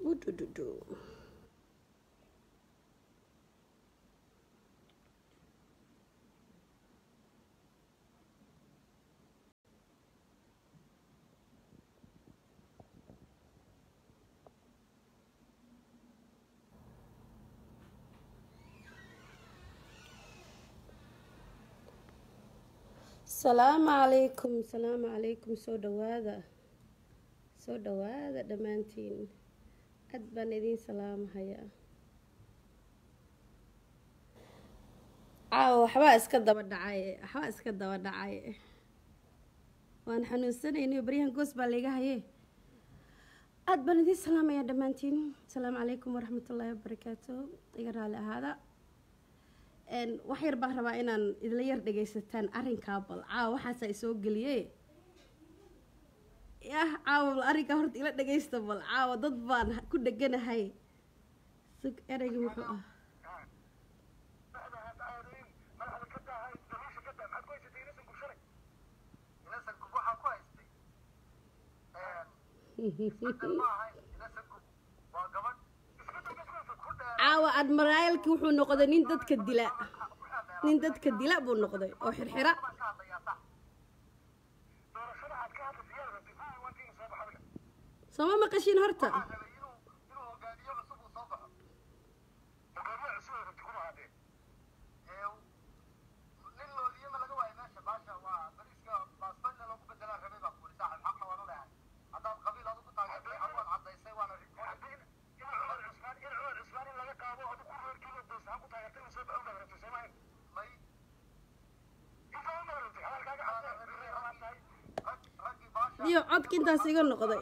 Udududu. salaamu calaykum salaamu calaykum soo dhawaada soo dhawaada dhammaantiin aad baan idiin salaamahayaa caawa waxbaa iska daba dhacay waxbaa iska daba dhacay waan xanuunsanaynayo baryahan goos baa layga haye aad baan idiin salaamayaa dhammaantiin asalaamu calaykum waraxmatullaahi wabarakaatu iga raali ahaada wax yar baan rabaa inaan idla yar dhagaysataan arrinkaa bal caawa waxaasaa isoo geliye yah caawa bal arrinkaa horta ila dhagaysta bal caawa dad baan ku dheganahay sug ereygii muxuu ah caawa admiraalki wuxuu noqday nin dadka dila nin dadka dila buu noqday oo xirxira sooma maqashiin horta iyo codka intaas iga noqday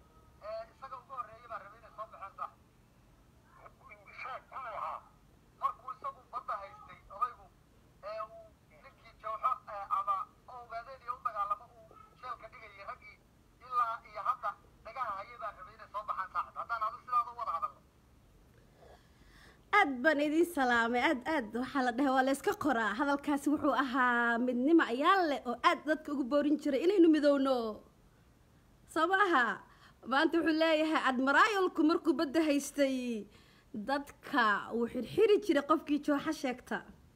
aad baan idiin salaamay aad aad waxaa la dhahay waa la yska qoraa hadalkaasi wuxuu ahaa midnimo ayaa leh oo aad dadka ugu boorin jiray inaynu midowno soo ma aha maanta wuxuu leeyahay admiraayolku markuu badda haystay dadka uu xirxiri jiray qofkii jooxa sheegta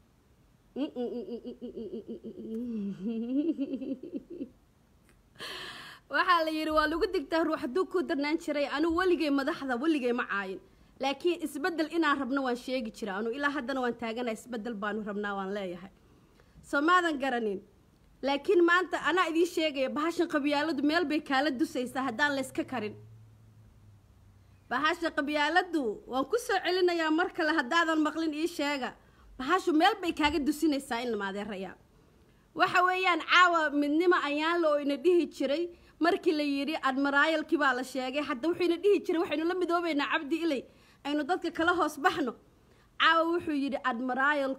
waxaa la yidhi waa lagu digtaa ruux hadduu ku darnaan jiray anuu weligay madaxda weligay ma caayin laakiin isbeddel inaan rabno waan sheegi jira anu ilaa haddana waan taagana isbeddel baanu rabnaa waan leeyahay soo maadan garanin laakiin maanta anaa idiin sheegaya bahashan qabyaaladu meel bay kaala dusaysaa haddaan layska karin bahasha qabyaaladu waan ku soo celinayaa mar kale haddaadan maqlin ii sheega bahashu meel bay kaaga dusinaysaa in maadeerayaa waxa weeyaan caawa midnimo ayaanla oo ina dhihi jiray markii la yidhi admiraayalkii baa la sheegay hadda wuxuu ina dhihi jiray waxaynu la midoobaynaa cabdi ilay aynu dadka kala hoos baxno caawa wuxuu yidhi admiraayal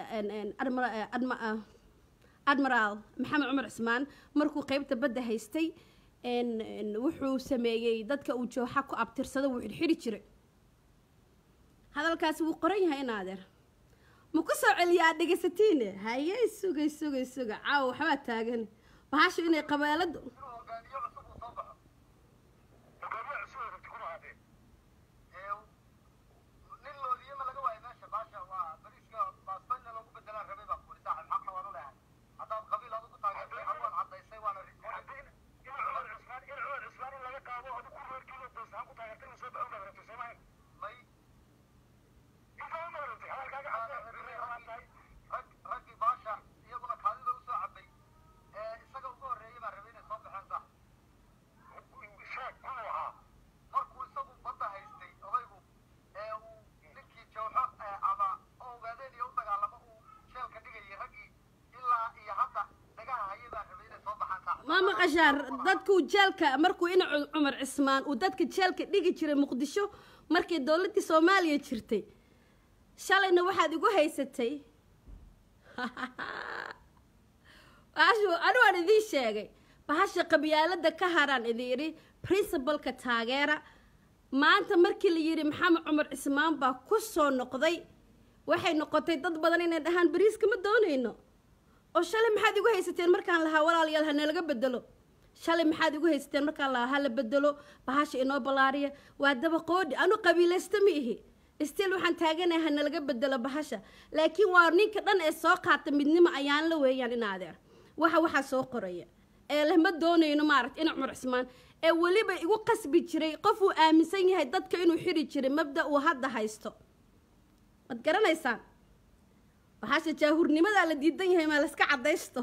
admiraal maxamed cumar cismaan markuu qeybta badda haystay wuxuu sameeyey dadka uu jooxa ku abtirsada wuu xirxiri jiray hadalkaasi wuu qoran yahay in adeer ma ku soo celiya aad dhegaysatiine haye sugay sugay suga caawa waxbaa taagan bahashu inay qabaaladu ma maqashaan dadkuu jeelka markuu ina cumar cismaan uu dadka jeelka dhigi jiray muqdisho markii dowladdii soomaaliya jirtay shalayna waxaad igu haysatay bahashu anu waan idiin sheegay bahasha qabyaalada ka haraan idin yidhi princibalka taageera maanta markii la yidhi maxamed cumar cismaan baa ku soo noqday waxay noqotay dad badan inay dhahaan bariiska ma doonayno oo shalay maxaad igu haysateen markaan lahaa walaalayaal ha nalaga bedelo shalay maxaad igu haysateen markaa la hala bedelo bahasha inoo ballaariya waa daba qoodhi anu qabiilaysta ma ihi stiil waxaan taaganahay hana laga bedelo bahasha laakiin waa ninka dhan ee soo qaata midnimo ayaan la weeyaan in adeer waxa waxaa soo qoraya ee leh ma doonayno maaragta ina cumar cismaan ee weliba igu qasbi jiray qof uu aaminsan yahay dadka inuu xiri jiray mabda uu hadda haysto waad garanaysaan bahasha jaahurnimadaa la diidan yahay maa layska caddaysto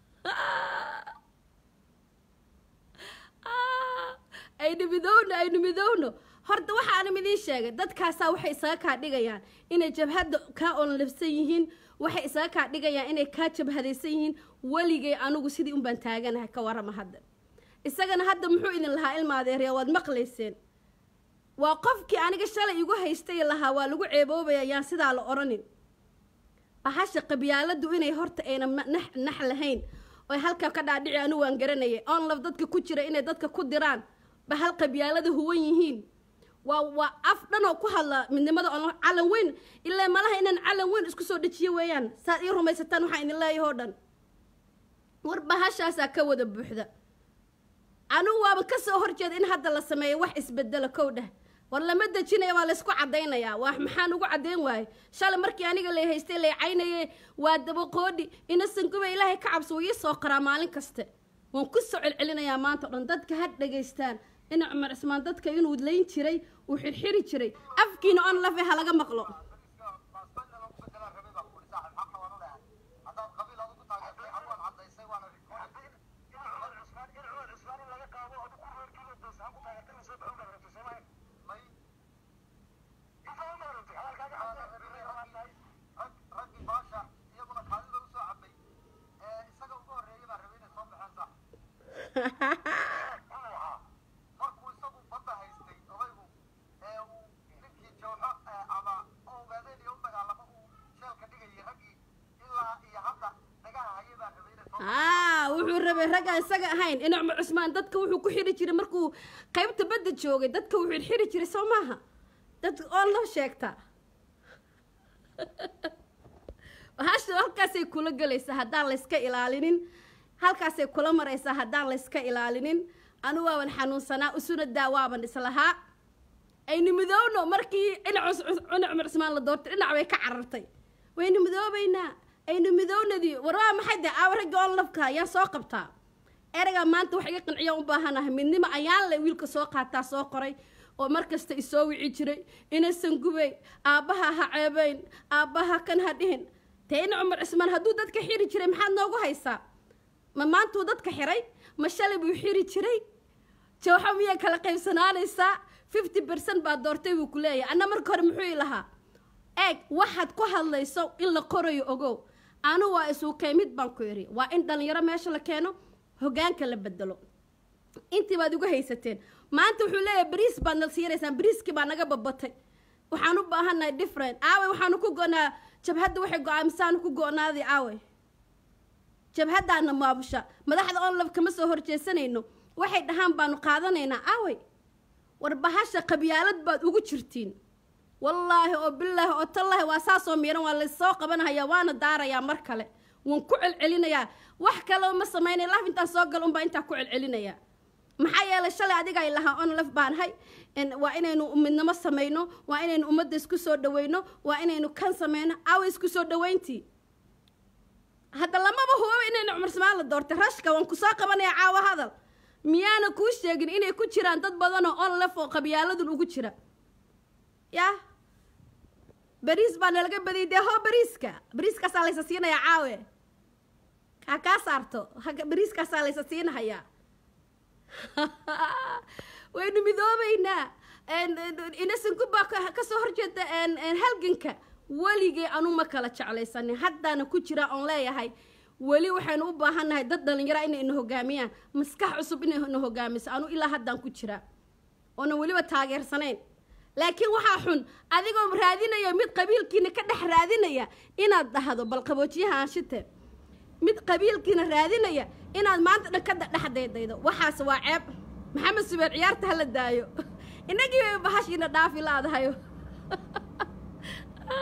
aynu midowno aynu midowno horta waxaana idiin sheegay dadkaasaa waxay isaga kaa dhigayaan inay jabhadda kaa onlabsan yihiin waxay isaga kaa dhigayaan inay kaa jabhadaysan yihiin weligay anugu sidii unbaan taaganahay ka warama hadda isagana hadda muxuu idin lahaa ilmaadeerya waad maqlayseen waa qofkii aniga shalay igu haystay lahaa waa lagu ceeboobaya yaan sidaa la odhanin bahasha qabyaaladu inay horta ayna nax lahayn oy halkaa ka dhaadhici anigu waan garanayay onlaf dadka ku jira inay dadka ku diraan ba hal qabyaalada huwan yihiin waa waa af dhan oo ku hadla midnimada on calan weyn ilaa malaha inaan calan weyn isku soo dejiyo weeyaan saad ii rumaysataan waxaan idin leeyahay oo dhan war bahashaasaa ka wada buuxda anigu waaba ka soo horjeeda in hadda la sameeyo wax isbedelo kow dheh war lama dejinaya waa laysku caddaynayaa waa maxaan ugu caddayn waaye shalay markii aniga lay haystay lay caynaye waa dabaqoodhi inasankuba ilaahay ka cabso wuu ii soo qaraa maalin kaste waan ku soo celcelinayaa maanta o dhan dadka ha dhegaystaan ina cumar cismaan dadka inuu layn jiray uu xirxiri jiray afkiina on lafe ha laga maqlo wuxuu rabay raggaan isaga ahayn ina cumar cusmaan dadka wuxuu ku xiri jiray markuu qaybta badda joogay dadka wuxuu xiri jiray soo maaha dad oo loo sheegtaa hasha halkaasay kula gelaysaa haddaan layska ilaalinin halkaasay kula maraysaa haddaan layska ilaalinin anu waaban xanuunsanaa usuna daa waaban islahaa aynu midowno markii ina cumar cusmaan la doortay dhinac bay ka carartay waynu midoobaynaa aynu midownadii war waa maxay dee aawa ragga oon lafka ayaan soo qabtaa ereygaa maanta wax iga qanciya u baahanahay midnimo ayaan le wiilka soo qaataa soo qoray oo markasta isoo wici jiray inasan gubay aabbaha ha ceebayn aabbaha kan ha dhihin dee ina cumar cismaan hadduu dadka xiri jiray maxaad noogu haysaa ma maantuu dadka xiray ma shalay buu xiri jiray jawxa miyaa kala qaybsanaanaysaa fifty bercent baa doortay buu ku leeyahay anna marka hore muxuu i lahaa eeg waxaad ku hadlayso in la qorayo ogow anu waa isuukay mid baan ku idhi waa in dhallinyaro meesha la keeno hogaanka la bedelo intii baad igu haysateen maanta wuxuu leeyahay bariis baad na siinaysaan bariiskii baa naga babatay waxaan u baahannahay different aawe waxaanu ku go-naa jabhadda waxay go-aamisaanu ku go-naaday aawe jabhaddaana maabusha madaxda onlaf kama soo horjeesanayno waxay dhahaan baanu qaadanaynaa aawe war bahasha qabyaalad baad ugu jirtiin wallaahi oo bilaahi oo tallaahi waa saasoo miiran waa laysoo qabanhayaa waana daarayaa mar kale waan ku celcelinayaa wax kaleo ma samaynay laf intaan soo galo unbaa intaa ku celcelinayaa maxaa yeelay shalay adiga ay lahaa on laf baanahay waa inaynu midnimo samayno waa inaynu ummadda isku soo dhaweyno waa inaynu kan samayno awa isku soo dhaweyntii hadda lamaba huba inaynu cumar samaan la doortay rashka waan kusoo qabanaya caawa hadal miyaana kuu sheegin inay ku jiraan dad badanoo on laf oo qabyaaladun ugu jira ya bariis baa nalaga badiyay dee hoo bariiska bariiskaasaa laysa siinayaa caawe kaa kaa saarto bariiskaasaa laysa siinahayaa waynu midoobaynaa inasanku baa kasoo horjeeda halganka weligay anu ma kala jeclaysanin haddaana ku jira oon leeyahay weli waxaynu u baahannahay dad dhalinyara inay ina hogaamiyaan maskax cusub inay ina hogaamiso anu ilaa haddaan ku jiraa oonan weliba taageersanayn laakiin waxaa xun adigoo raadinaya mid qabiilkiina ka dhex raadinaya inaad dhahdo bal qaboojiyaha aanshite mid qabiilkiina raadinaya inaad maanta dhan ka dhex daydaydo waxaas waa ceeb maxamed subeer ciyaarta hala daayo inagii bay bahashiina dhaafi laadahayo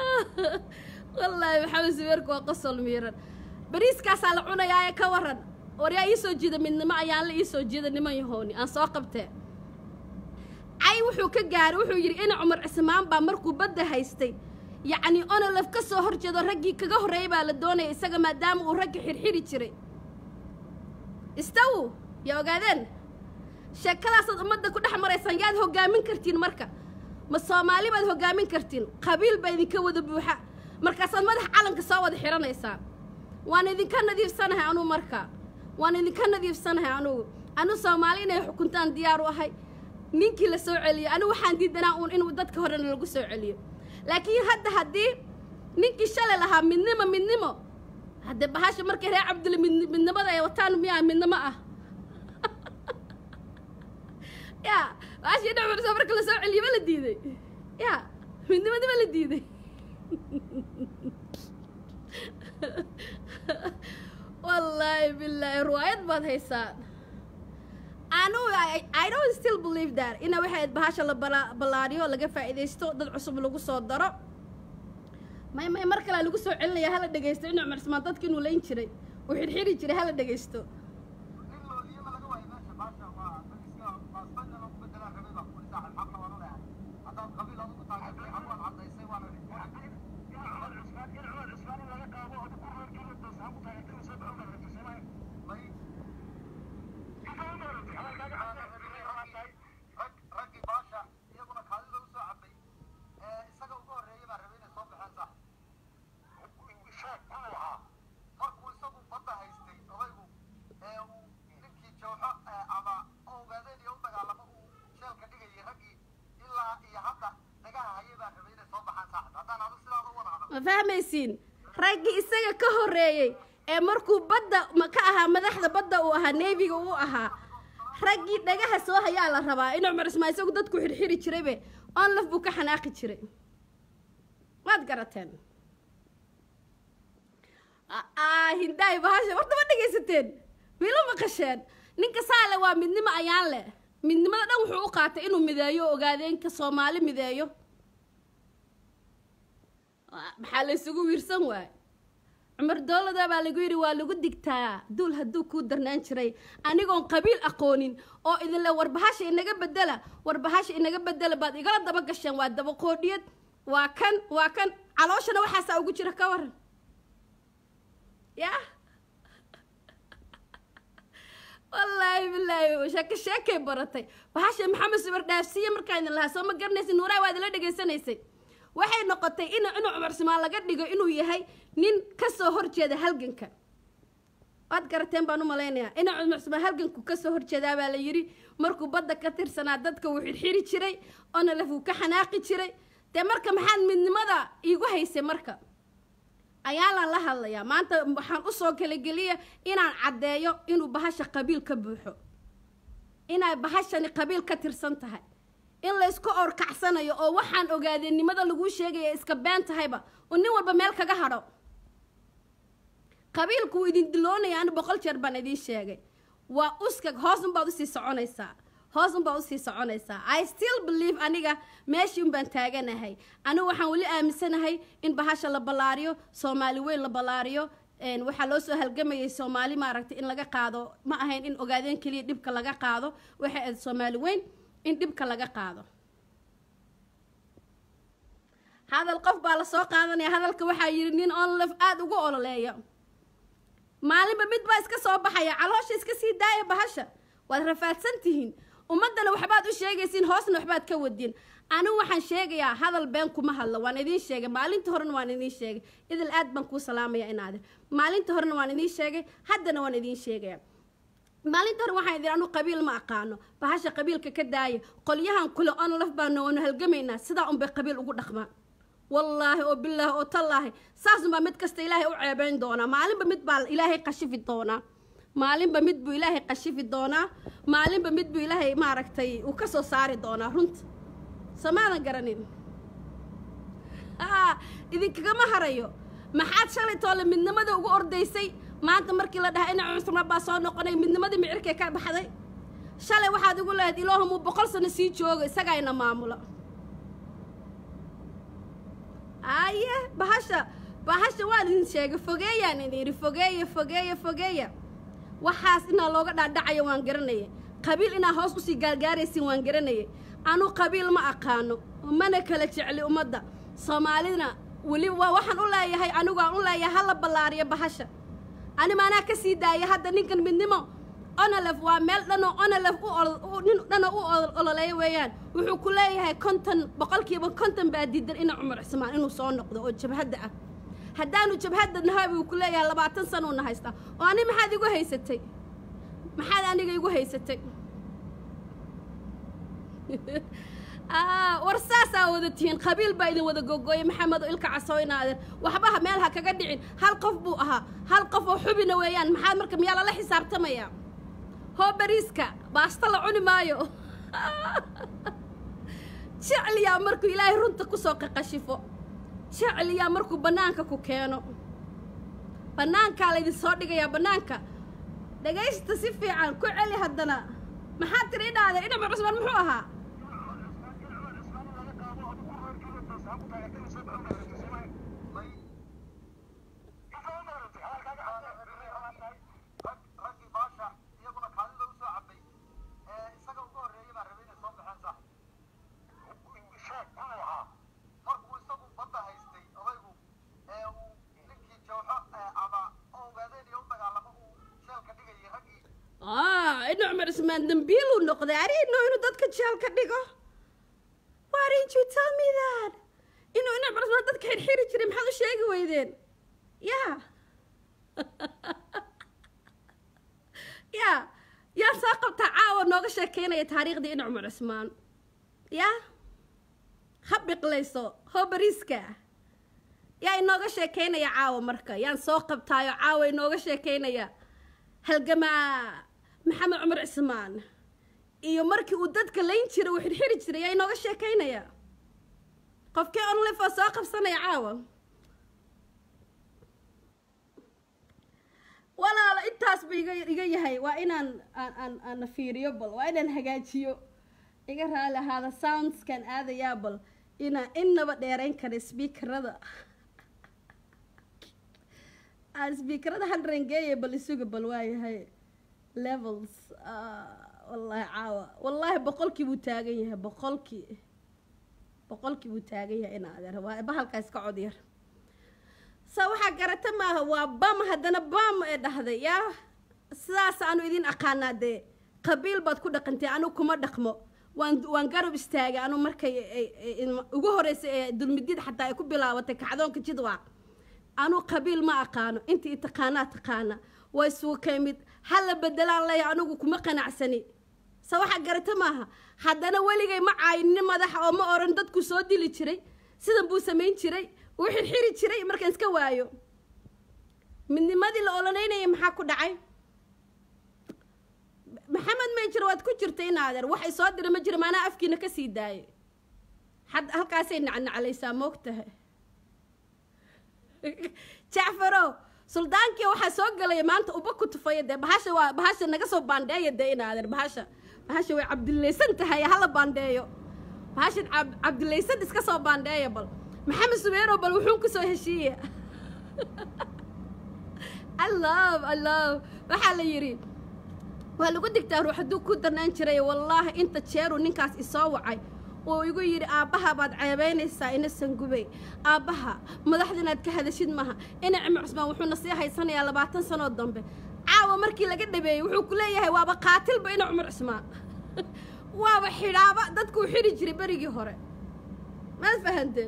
wallaahi maxamed subeerku waa qosol miiran bariiskaasaa la cunayaa ee ka waran waryaa ii soo jiida midnimo ayaan la ii soo jiida niman yahooni aan soo qabtee cay wuxuu ka gaaray wuxuu yidhi ina cumar cismaan baa markuu badda haystay yacnii onolaf ka soo hor jeedo raggii kaga horreeyay baa la doonaya isaga maadaama uu ragga xirxiri jiray istawu yaa ogaadeen sheekadaasaad ummadda ku dhex maraysaan yaad hoggaamin kartiin marka ma soomaali baad hoggaamin kartiin qabiil baa idinka wada buuxa markaasaad madax calanka soo wada xidhanaysaan waan idinka nadiifsanahay anuu marka waan idinka nadiifsanahay anugu anu soomaali inay xukuntaan diyaar u ahay ninkii la soo celiyo anigu waxaan diidanaa uun inuu dadka horena lagu soo celiyo laakiin hadda haddii ninkii shalay lahaa midnimo midnimo haddee bahasha markay reer cabdille mid midnimada ay wataan miyaa midnimo ah ya bahashii dhacmarsa marka la soo celiyo ma la diiday ya midnimada ma la diiday wallaahi bilaahi ruwaayad baad haysaan anu i don't still believe that ina waxay bahasha la ballaariyo laga faa'iidaysto dad cusub lagu soo daro may may mar kale lagu soo celinaya hala dhegaysto inu cumar ismaan dadka inuu layn jiray uu xidhxidhi jiray hala dhegaysto ma fahmaysiin raggii isaga ka horreeyey ee markuu badda ma ka ahaa madaxda badda uu ahaa neefiga uu ahaa raggii dhagaha soo hayaa la rabaa in cumar ismaa isagu dadku xirxiri jiraybe onlaf buu ka xanaaqi jiray waad garateen hindaay bahasha horta ma dhegaysateen wiilo maqasheen ninka saale waa midnimo ayaan leh midnimada dhan wuxuu u qaatay inuu mideeyo ogaadeenka soomaali mideeyo maxaa la isugu wiirsan waay cumar dowlada baa lagu yidhi waa lagu digtaa duul hadduu kuu darnaan jiray anigoon qabiil aqoonin oo idinle warbahasha inaga bedela warbahasha inaga bedela baad igala daba gasheen waa dabaqoodhiyad waa kan waa kan calooshana waxaasaa ugu jira ka waran yah wallaahi bilaahi sheeke sheekay baratay bahasha maxamed subar dhaafsiiye markaan idin lahaa soo ma garanaysa nuuraha waa idinla dhegaysanaysay waxay noqotay in inuu cumar simaan laga dhigo inuu yahay nin kasoo horjeeda halganka waad garateen baan u malaynayaa inuu cumar simaan halganku kasoo horjeedaa baa la yidhi markuu badda ka tirsanaa dadka wuu xirxiri jiray oona lafuu ka xanaaqi jiray dee marka maxaad midnimada iigu haysay marka ayaalaan la hadlayaa maanta waxaan usoo kalageliya inaan caddeeyo inuu bahasha qabiil ka buuxo inay bahashani qabiil ka tirsan tahay in laysku orkacsanayo oo waxaan ogaadeenimada laguu sheegaya iska been tahayba oo nin walba meel kaga hadho qabiilku wuu idin diloonaya ani boqol jeer baan idiin sheegay waa uskag hoos unbaad usii soconaysaa hoos unbaad usii soconaysaa i still believe aniga meeshii unbaan taaganahay anigu waxaan weli aaminsanahay in bahasha la ballaariyo soomaali weyn la ballaariyo waxaa loo soo halgamayay soomaali maaragtay in laga qaado ma ahayn in ogaadeen keliya dhibka laga qaado waxay ahayd soomaali weyn in dhibka laga qaado hadal qof baa la soo qaadanaya hadalka waxaa yidhi nin onlef aada ugu ololeeya maalinba mid baa iska soo baxaya caloosha iska sii daaya bahasha waad rafaadsan tihiin ummaddana waxbaad u sheegaysiin hoosna waxbaad ka wadin anigu waxaan sheegayaa hadal been kuma hadlo waan idiin sheegay maalinta horena waan idiin sheegay idil aad baan kuu salaamaya inaade maalinta horena waan idiin sheegay haddana waan idiin sheegaya maalinta hore waxaan idin anu qabiil ma aqaano bahasha qabiilka ka daaya qolyahan kule onlaf baanu waanu halgamaynaa sidaa unbay qabiil ugu dhaqmaan wallaahi oo bilaahi oo tallaahi saasunbaa mid kasta ilaahay u ceebayn doonaa maalinba mid baa ilaahay qashifi doonaa maalinba mid buu ilaahay qashifi doonaa maalinba mid buu ilaahay maaragtay uu ka soo saari doonaa runta samaadan garanin aa idinkagama harayo maxaad shalay toole midnimada ugu ordaysay maanta markii la dhahay ina cusma baa soo noqonay midnimadii micirkay ka baxday shalay waxaad igu lahayd ilaahumuu boqol sano sii jooga isagaa ina maamulo aye bahasha bahasha waan idin sheegay fogeeyaan idin yidhi fogeeya fogeeya fogeeya waxaas inaa looga dhaadhacayo waan garanayay qabiil inaa hoos usii gaargaaraysin waan garanayay anu qabiil ma aqaano mana kala jecli ummadda soomaalidna weli waa waxaan u leeyahay anigu aan u leeyahay hala ballaariyo bahasha ani maanaa ka sii daaya hadda ninkan midnimo onolef waa meel dhanoo onolef u nin dhanoo u ololeeya weeyaan wuxuu ku leeyahay konton boqolkiiba konton baa diidan ina cumar cismaan inuu soo noqdo oo jabhadda ah haddaanu jabhadda nahay buu ku leeyahay labaatan sanuuna haystaa oo ani maxaad igu haysatay maxaad aniga igu haysatay war saasaa wada tihiin qabiil baa idin wada googooyay maxamedo ilka casooynaaden waxbaha meel ha kaga dhicin hal qof buu ahaa hal qof oo xubina weeyaan maxaad marka miyaa lala xisaabtamaya hoo bariiska baasta la cuni maayo jecliyaa markuu ilaahay runta kusoo qaqashifo jecliyaa markuu bannaanka ku keeno bannaankaa laydin soo dhigayaa bannaanka dhagaysta si fiican ku celi haddana maxaad tiri idhaahday inamar cusmaan muxuu ahaa ina cumar ismaan dambiiluu noqday arino inuu dadka jeel ka dhigo why didn't you tell me that inuu ina cumar ismaan dadka xirxiri jiray maxaad u sheegi weydeen ya ya yaa soo qabtaa caawa nooga sheekeynaya taariikhdii ina cumar cismaan ya ha biqlayso hoo bariiska yaa inooga sheekeynaya caawa marka yaan soo qabtaayo caawa inooga sheekeynaya halgamaa maxamed cumar cismaan iyo markii uu dadka layn jiray uu xirxiri jiray yaa inooga sheekaynaya qofkee onlifoo soo qabsanaya caawa walaalo intaas ba iga iga yahay waa inaan aan aan aana fiiriyo bal waa inaan hagaajiyo iga raali ahaada soundskan aadayaa bal inaan innaba dheerayn kara sbiikarada aan sbiikarada handrangeeya bal isuga bal waayahay levels wallaahi caawa wallaahi boqolkii buu taagan yahay boqolkii boqolkii buu taagan yahay in adeer waa bahalkaas ka cod yar sa waxaa garata maaha waa bam haddana bam ee dhahday yaa sidaas aanu idin aqaanaa dee qabiil baad ku dhaqantay anigu kuma dhaqmo waan waan garab istaagay anu markay ugu horreysay ee dulmidid xataa ay ku bilaabatay kacdoonka jidwaaq anu qabiil ma aqaano intii taqaanaa taqaana waa isuukay mid hala bedelaan leeya anigu kuma qanacsani se waxaa garata maaha haddana weligay ma caayinni madaxa oo ma oran dadku soo dili jiray sidan buu samayn jiray uu xirxiri jiray markaan iska waayo midnimadii la ololeynayay maxaa ku dhacay maxamed mayjir waad ku jirtay in adeer waxay soo dira ma jira maanaa afkiina ka sii daayay had halkaasay nacnaclaysaa moogtahay jacfarow suldaankii waxaa soo gelaya maanta uba ku tufaya dee bahasha waa bahasha naga soo baandheeya dee in adeer bahasha bahasha way cabdilaysan tahay hala baandheeyo bahashan cabdilaysan iska soo baandheeya bal maxamed subeerow bal wuxuun ku soo heshiiya i love i love waxaa la yidhi waa lagu digtaa ruux hadduu ku darnaan jiray wallaahi inta jeeruu ninkaas isoo wacay oo igu yidhi aabbaha baad ceebaynaysaa inasan gubay aabbaha madaxda inaad ka hadashid maha ina cimar cusmaan wuxuuna sii haysanayaa labaatan sanoo dambe caawa markii laga dhabeeyey wuxuu ku leeyahay waaba qaatilba ina cumar cusmaan waaba xidhaaba dadkuu xidhi jiray berigii hore maad fahanteen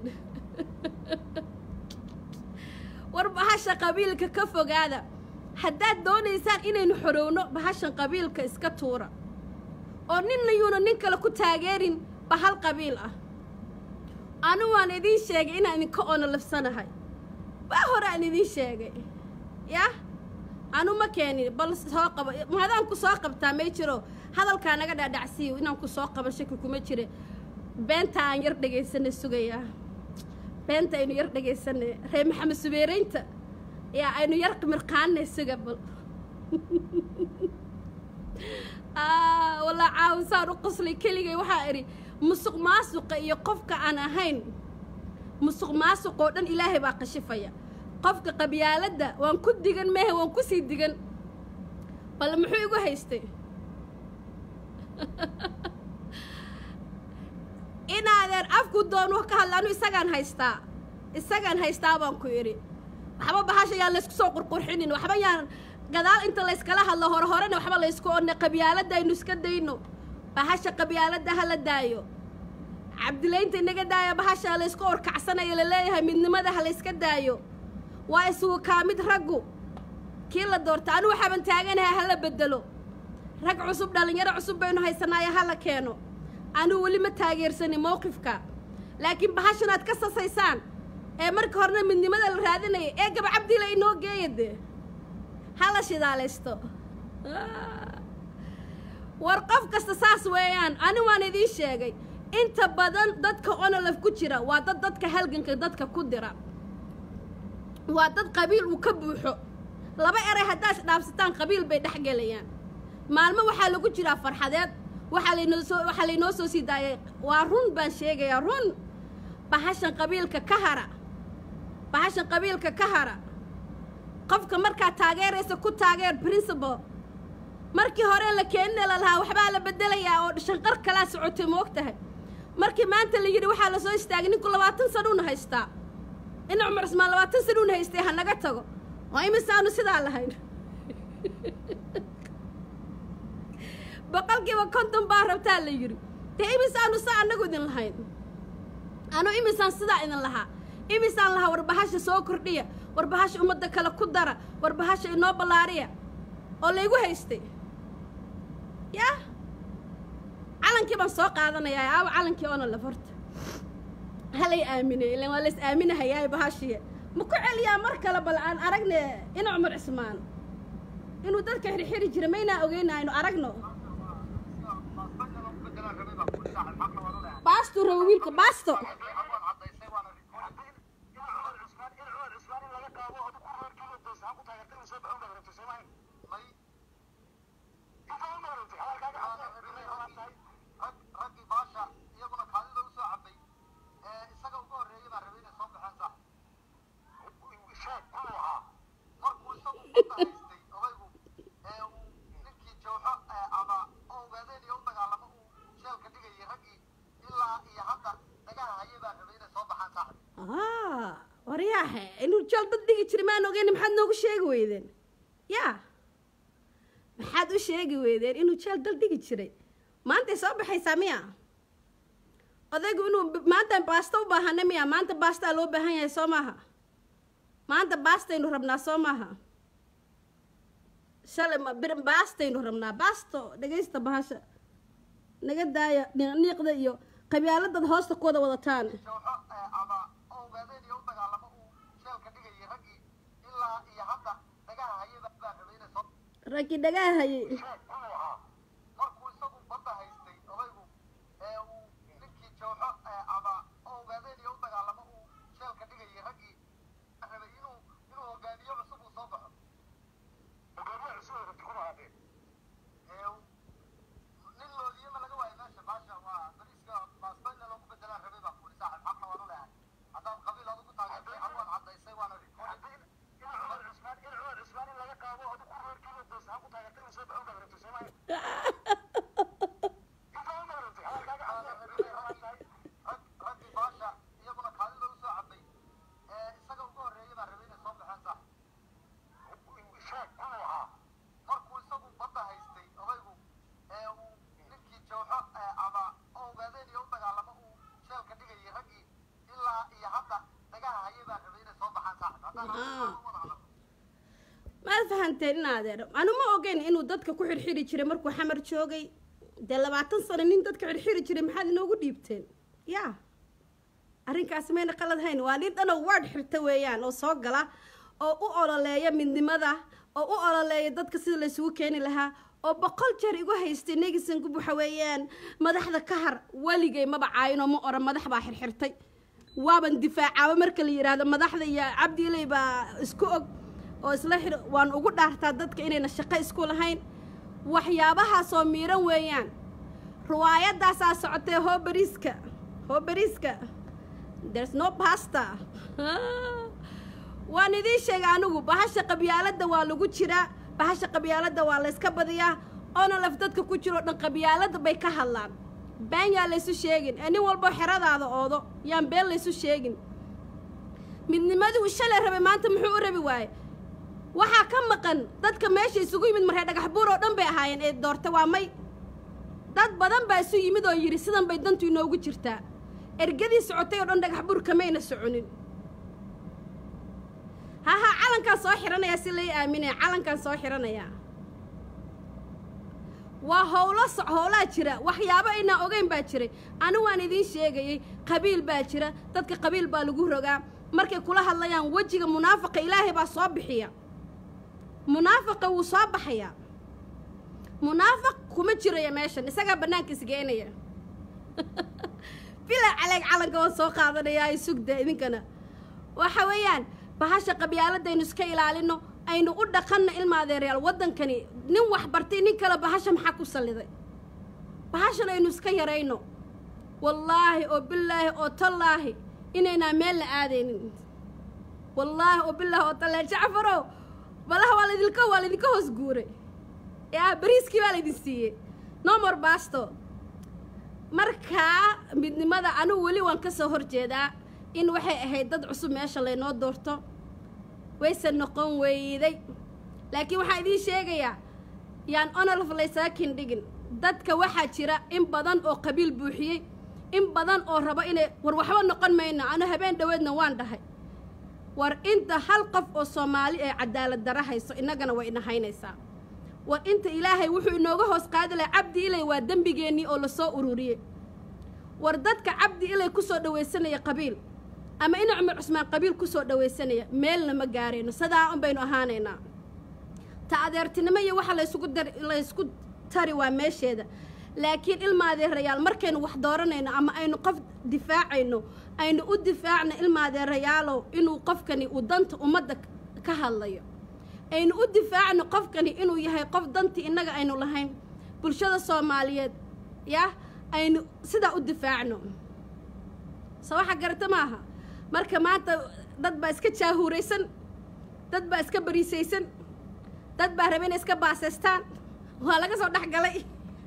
war bahasha qabiilka ka fogaada haddaad doonaysaan inaynu xorowno bahashan qabiilka iska tuura oo ninna yuuna nin kale ku taageerin bahal qabiil ah anu waan idiin sheegay inaan idinka oono lafsanahay baa hore aan idiin sheegay yah anu ma keenin bal soo qaba mahadaan ku soo qabtaa may jiro hadalkaa naga dhaadhacsiiyo inaan ku soo qaban shaki kuma jire beenta aan yar dhegaysanay sugayaa beenta aynu yar dhegaysanay ree maxamed subeeraynta yaa aynu yar mirqaanay suga bal walaa caawsaan u qoslay keligay waxaa idhi musuq maasuqa iyo qofka aan ahayn musuq maasuq oo dhan ilaahay baa qashifaya qofka qabyaaladda waan ku digan mehe waan kusii digan bal muxuu igu haystay inaadeer afku doonu ka hadla anu isagaan haystaa isagaan haystaa baan ku idhi waxba bahasha yaan laysku soo qurqurxinin waxba yaan gadaal inta layskala hadlo hore horena waxba laysku odne qabyaaladda aynu iska dayno bahasha qabyaaladda ha la daayo cabdilaynta inaga daaya bahasha laysku orkacsanayo laleeyahay midnimada ha layska daayo waa isugu kaa mid raggu kii la doorta anu waxaaban taaganahay ha la bedelo rag cusub dhallinyaro cusub baynu haysanaayo ha la keeno anuu weli ma taageersanin mowqifka laakiin bahashan aad ka sasaysaan ee marka horena midnimada la raadinaya ee gaba cabdila inoo geeya dee ha la shidaalaysto war qof kasta saas weeyaan ani waan idiin sheegay inta badan dadka onolaf ku jira waa dad dadka halganka dadka ku dira waa dad qabiil uu ka buuxo laba eray haddaa is dhaafsataan qabiil bay dhex gelayaan maalmo waxaa lagu jiraa farxadeed waxaa laynoo soo waxaa laynoo soo sii daayay waa run baan sheegayaa run bahashan qabiilka ka hara bahashan qabiilka ka hara qofka markaa taageeraysa ku taageer principal markii hore la keenina la lahaa waxbaa la bedelayaa oo shanqar kalaa socotay ma og tahay markii maanta la yidhi waxaa la soo istaagay ninku labaatan sanuuna haystaa in cumar cismaan labaatan sanuuna haystay ha naga tago oo imisaanu sidaa lahayn boqolkiiba konton baa rabtaa la yidhi dee imisaanu saa annagu idin lahayn anu imisaan sidaa idin lahaa imisaan lahaa warbahasha soo kordhiya warbahasha ummadda kale ku dara warbahasha inoo ballaariya oo laygu haystay yaa calankii baan soo qaadanayaa aawa calankii oona laf horta halay aaminay ilan waa lays aaminahayaa bahashiya ma ku celiyaa mar kale bal aan aragne ina cumar cismaan inuu dadka xirxiri jira maynaa ogeyna aynu aragno baastu rabo wiilka baasto waryaahe inuu jeel dad dhigi jiray maan ogeyn maxaad noogu sheegi weydeen yaa maxaad u sheegi weydeen inuu jeel dal dhigi jiray maantay soo baxaysaa miya odaygu inuu maanta baasta u baahana miya maanta baastaa loo baahan yahay soo maaha maanta baastaynu rabnaa soo maaha shalay baastaynu rabnaa baasto dhagaysta bahasha naga daaya niiqda iyo qabyaaladad hoosta ku wada wadataan raggii dhagaa hayay markuu isagu badda haystay odaygu ee uu ninkii jawxo ama ogaadeen iyo u dagaalamo uu sheelka dhigayay raggii rabay inuu inuu hogaamiyo cusub uu soo baxo hogaamiye cusub ay rabti kuma hadeen nin loodiyama laga waayo meesha baasha waa bariiska baasbayna loogu bedelaan rabay baa kuuri saaxib xaqna waan u leehay haddaad qabiil adigu taageertay xawaad caddaysay waana in cumar cusmaan in cumar cusmaan in laga qaado adigu reerkiiba doosaan ku taageertay inuu soo baxo baad rabtay soomaaliya raggii baasha iyaguna kaadi lagu soo cabay ee isaga ugu horreeyay baa rabay inay soo baxeen sax sheeg inuu ahaa markuu isagu badda haystay odaygu ee uu ninkii jawxo ama ogaadeen iyo u dagaalamo uu sheelka dhigayay raggii ilaa iyo hadda dhagaha hayay baa rabay inay soo baxaan sax haddaan wada hadlo maad fahanteen in adeer anu ma ogeyn inuu dadka ku xirxiri jiray markuu xamar joogay dee labaatan sano nin dadka xirxiri jiray maxaad inoogu dhiibteen yaa arrinkaasi mayna qalad hayn waa nin dhanoo ward xirta weeyaan oo soo gala oo u ololeeya midnimada oo u ololeeya dadka sida laysugu keeni lahaa oo boqol jeer igu haystay negisan gub waxa weeyaan madaxda ka har weligay maba caayinoo ma oran madax baa xirxirtay waaban difaacaaba marka la yidhaahdo madaxda iyo cabdiiley baa isku og oo isla xir waan ugu dhaartaa dadka inayna shaqo isku lahayn waxyaabahaasoo miiran weeyaan riwaayadaasaa socotee hoo bariiska hoo bariiska there's no pasta waan idiin sheegay anigu bahasha qabyaaladda waa lagu jiraa bahasha qabyaaladda waa layska badiyaa onolaf dadka ku jiroo dhan qabyaaladda bay ka hadlaan been yaa laysu sheegin ee nin walbo xeradaada oodo yaan been laysu sheegin midnimadii uu shalay rabay maanta muxuu u rabi waaye waxaa ka maqan dadka meesha isugu yimid maree dhagax buur oo dhan bay ahaayeen ee doorta waa may dad badan baa isu yimid oo yidhi sidan bay dantu inoogu jirtaa ergadii socotay oo dhan dhagax buur kamayna soconin haha calankaan soo xidhanayaa si lay aaminaya calankaan soo xidhanayaa waa howlo soc howlaa jira waxyaabo inaan ogeyn baa jiray anigu waan idiin sheegayey qabiil baa jira dadka qabiil baa lagu rogaa markay kula hadlayaan wejiga munaafaqa ilaahay baa soo bixiya munaafaqa wuu soo baxayaa munaafaq kuma jiraya meeshan isagaa bannaanka isgeenaya bilaa caleeg calanka waan soo qaadanayaa isugda idinkana waxa weeyaan bahasha qabyaaladaynu iska ilaalino aynu u dhaqanno ilma adeeryaal waddankani nin wax bartay nin kale bahasha maxaa ku salliday bahashan aynu iska yarayno wallaahi oo bilaahi oo tallaahi inaynaa meel la aadaynin wallaahi oo bilaahi oo tallaahi jacfarow balaha waa laydinka waa laydinka hoos guuray yaa bariiskii baa laydin siiyey nomor basto markaa midnimada anigu weli waan ka soo horjeedaa in waxay ahayd dad cusub meesha laynoo doorto wayse noqon weyday laakiin waxaan idiin sheegayaa yaan onolf laysaga kindhigin dadka waxaa jira in badan oo qabiil buuxiyey in badan oo raba inay war waxba noqon mayno anu habeen dhoweedna waan dhahay war inta hal qof oo soomaali ee cadaalad dara hayso innagana way ina haynaysaa war inta ilaahay wuxuu inooga hoos qaadi lahay cabdi ilay waa dembigeennii oo lasoo ururiyey war dadka cabdi ilay ku soo dhawaysanaya qabiil ama ina cumar cusmaan qabiil ku soo dhawaysanaya meelna ma gaarayno sidaa un baynu ahaanaynaa ta adeertinimo iyo waxa laysugu dar laysku tari waa meesheeda laakiin ilma adeerayaal markaynu wax dooranayno ama aynu qof difaacayno aynu u difaacno ilma adeerayaalow inuu qofkani uu danta ummadda ka hadlayo aynu u difaacno qofkani inuu yahay qof dantii innaga aynu lahayn bulshada soomaaliyeed yah aynu sidaa u difaacno soo waxa garata maaha marka maanta dad baa iska jaahuuraysan dad baa iska bariisaysan dad baa raba inay iska baasaystaan waa laga soo dhex galay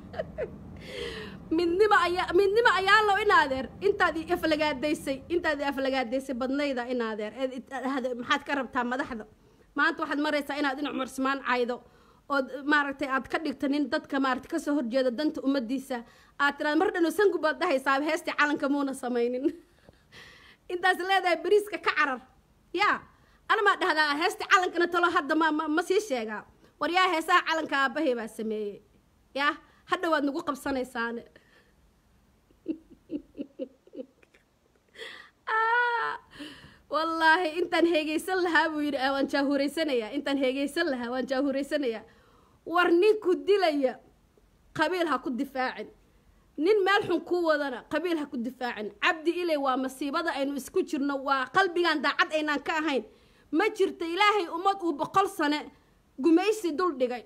midnimo ayaa midnimo ayaa low in adeer intaad i aflagaadaysay intaad i aflagaadaysay badnayda in adeer maxaad ka rabtaa madaxda maanta waxaad maraysaa inaad in cumar ismaan caydo ood maaragtay aad ka dhigto nin dadka maaragtay kasoo horjeeda danta ummaddiisa aad tiraad mar dhano sangu baad dhahaysaa heestii calanka muuna samaynin intaas leedahay bariiska ka carar yaa anamaa dhahdaa heestii calankana talo hadda ma ma ma sii sheegaa war yaa heesaha calanka aabbahay baa sameeyey yaa hadha waad nagu qabsanaysaane wallaahi intaan heegaysan lahaa buu yidhi waan jaahuuraysanayaa intaan heegaysan lahaa waan jaahuuraysanayaa war ninku dilaya qabiil ha ku difaacin nin meel xun kuu wadana qabiil ha ku difaacin cabdi ilay waa masiibada aynu isku jirno waa qalbigan daacad aynaan ka ahayn ma jirto ilaahay ummad uu boqol sane gumaysi dul dhigay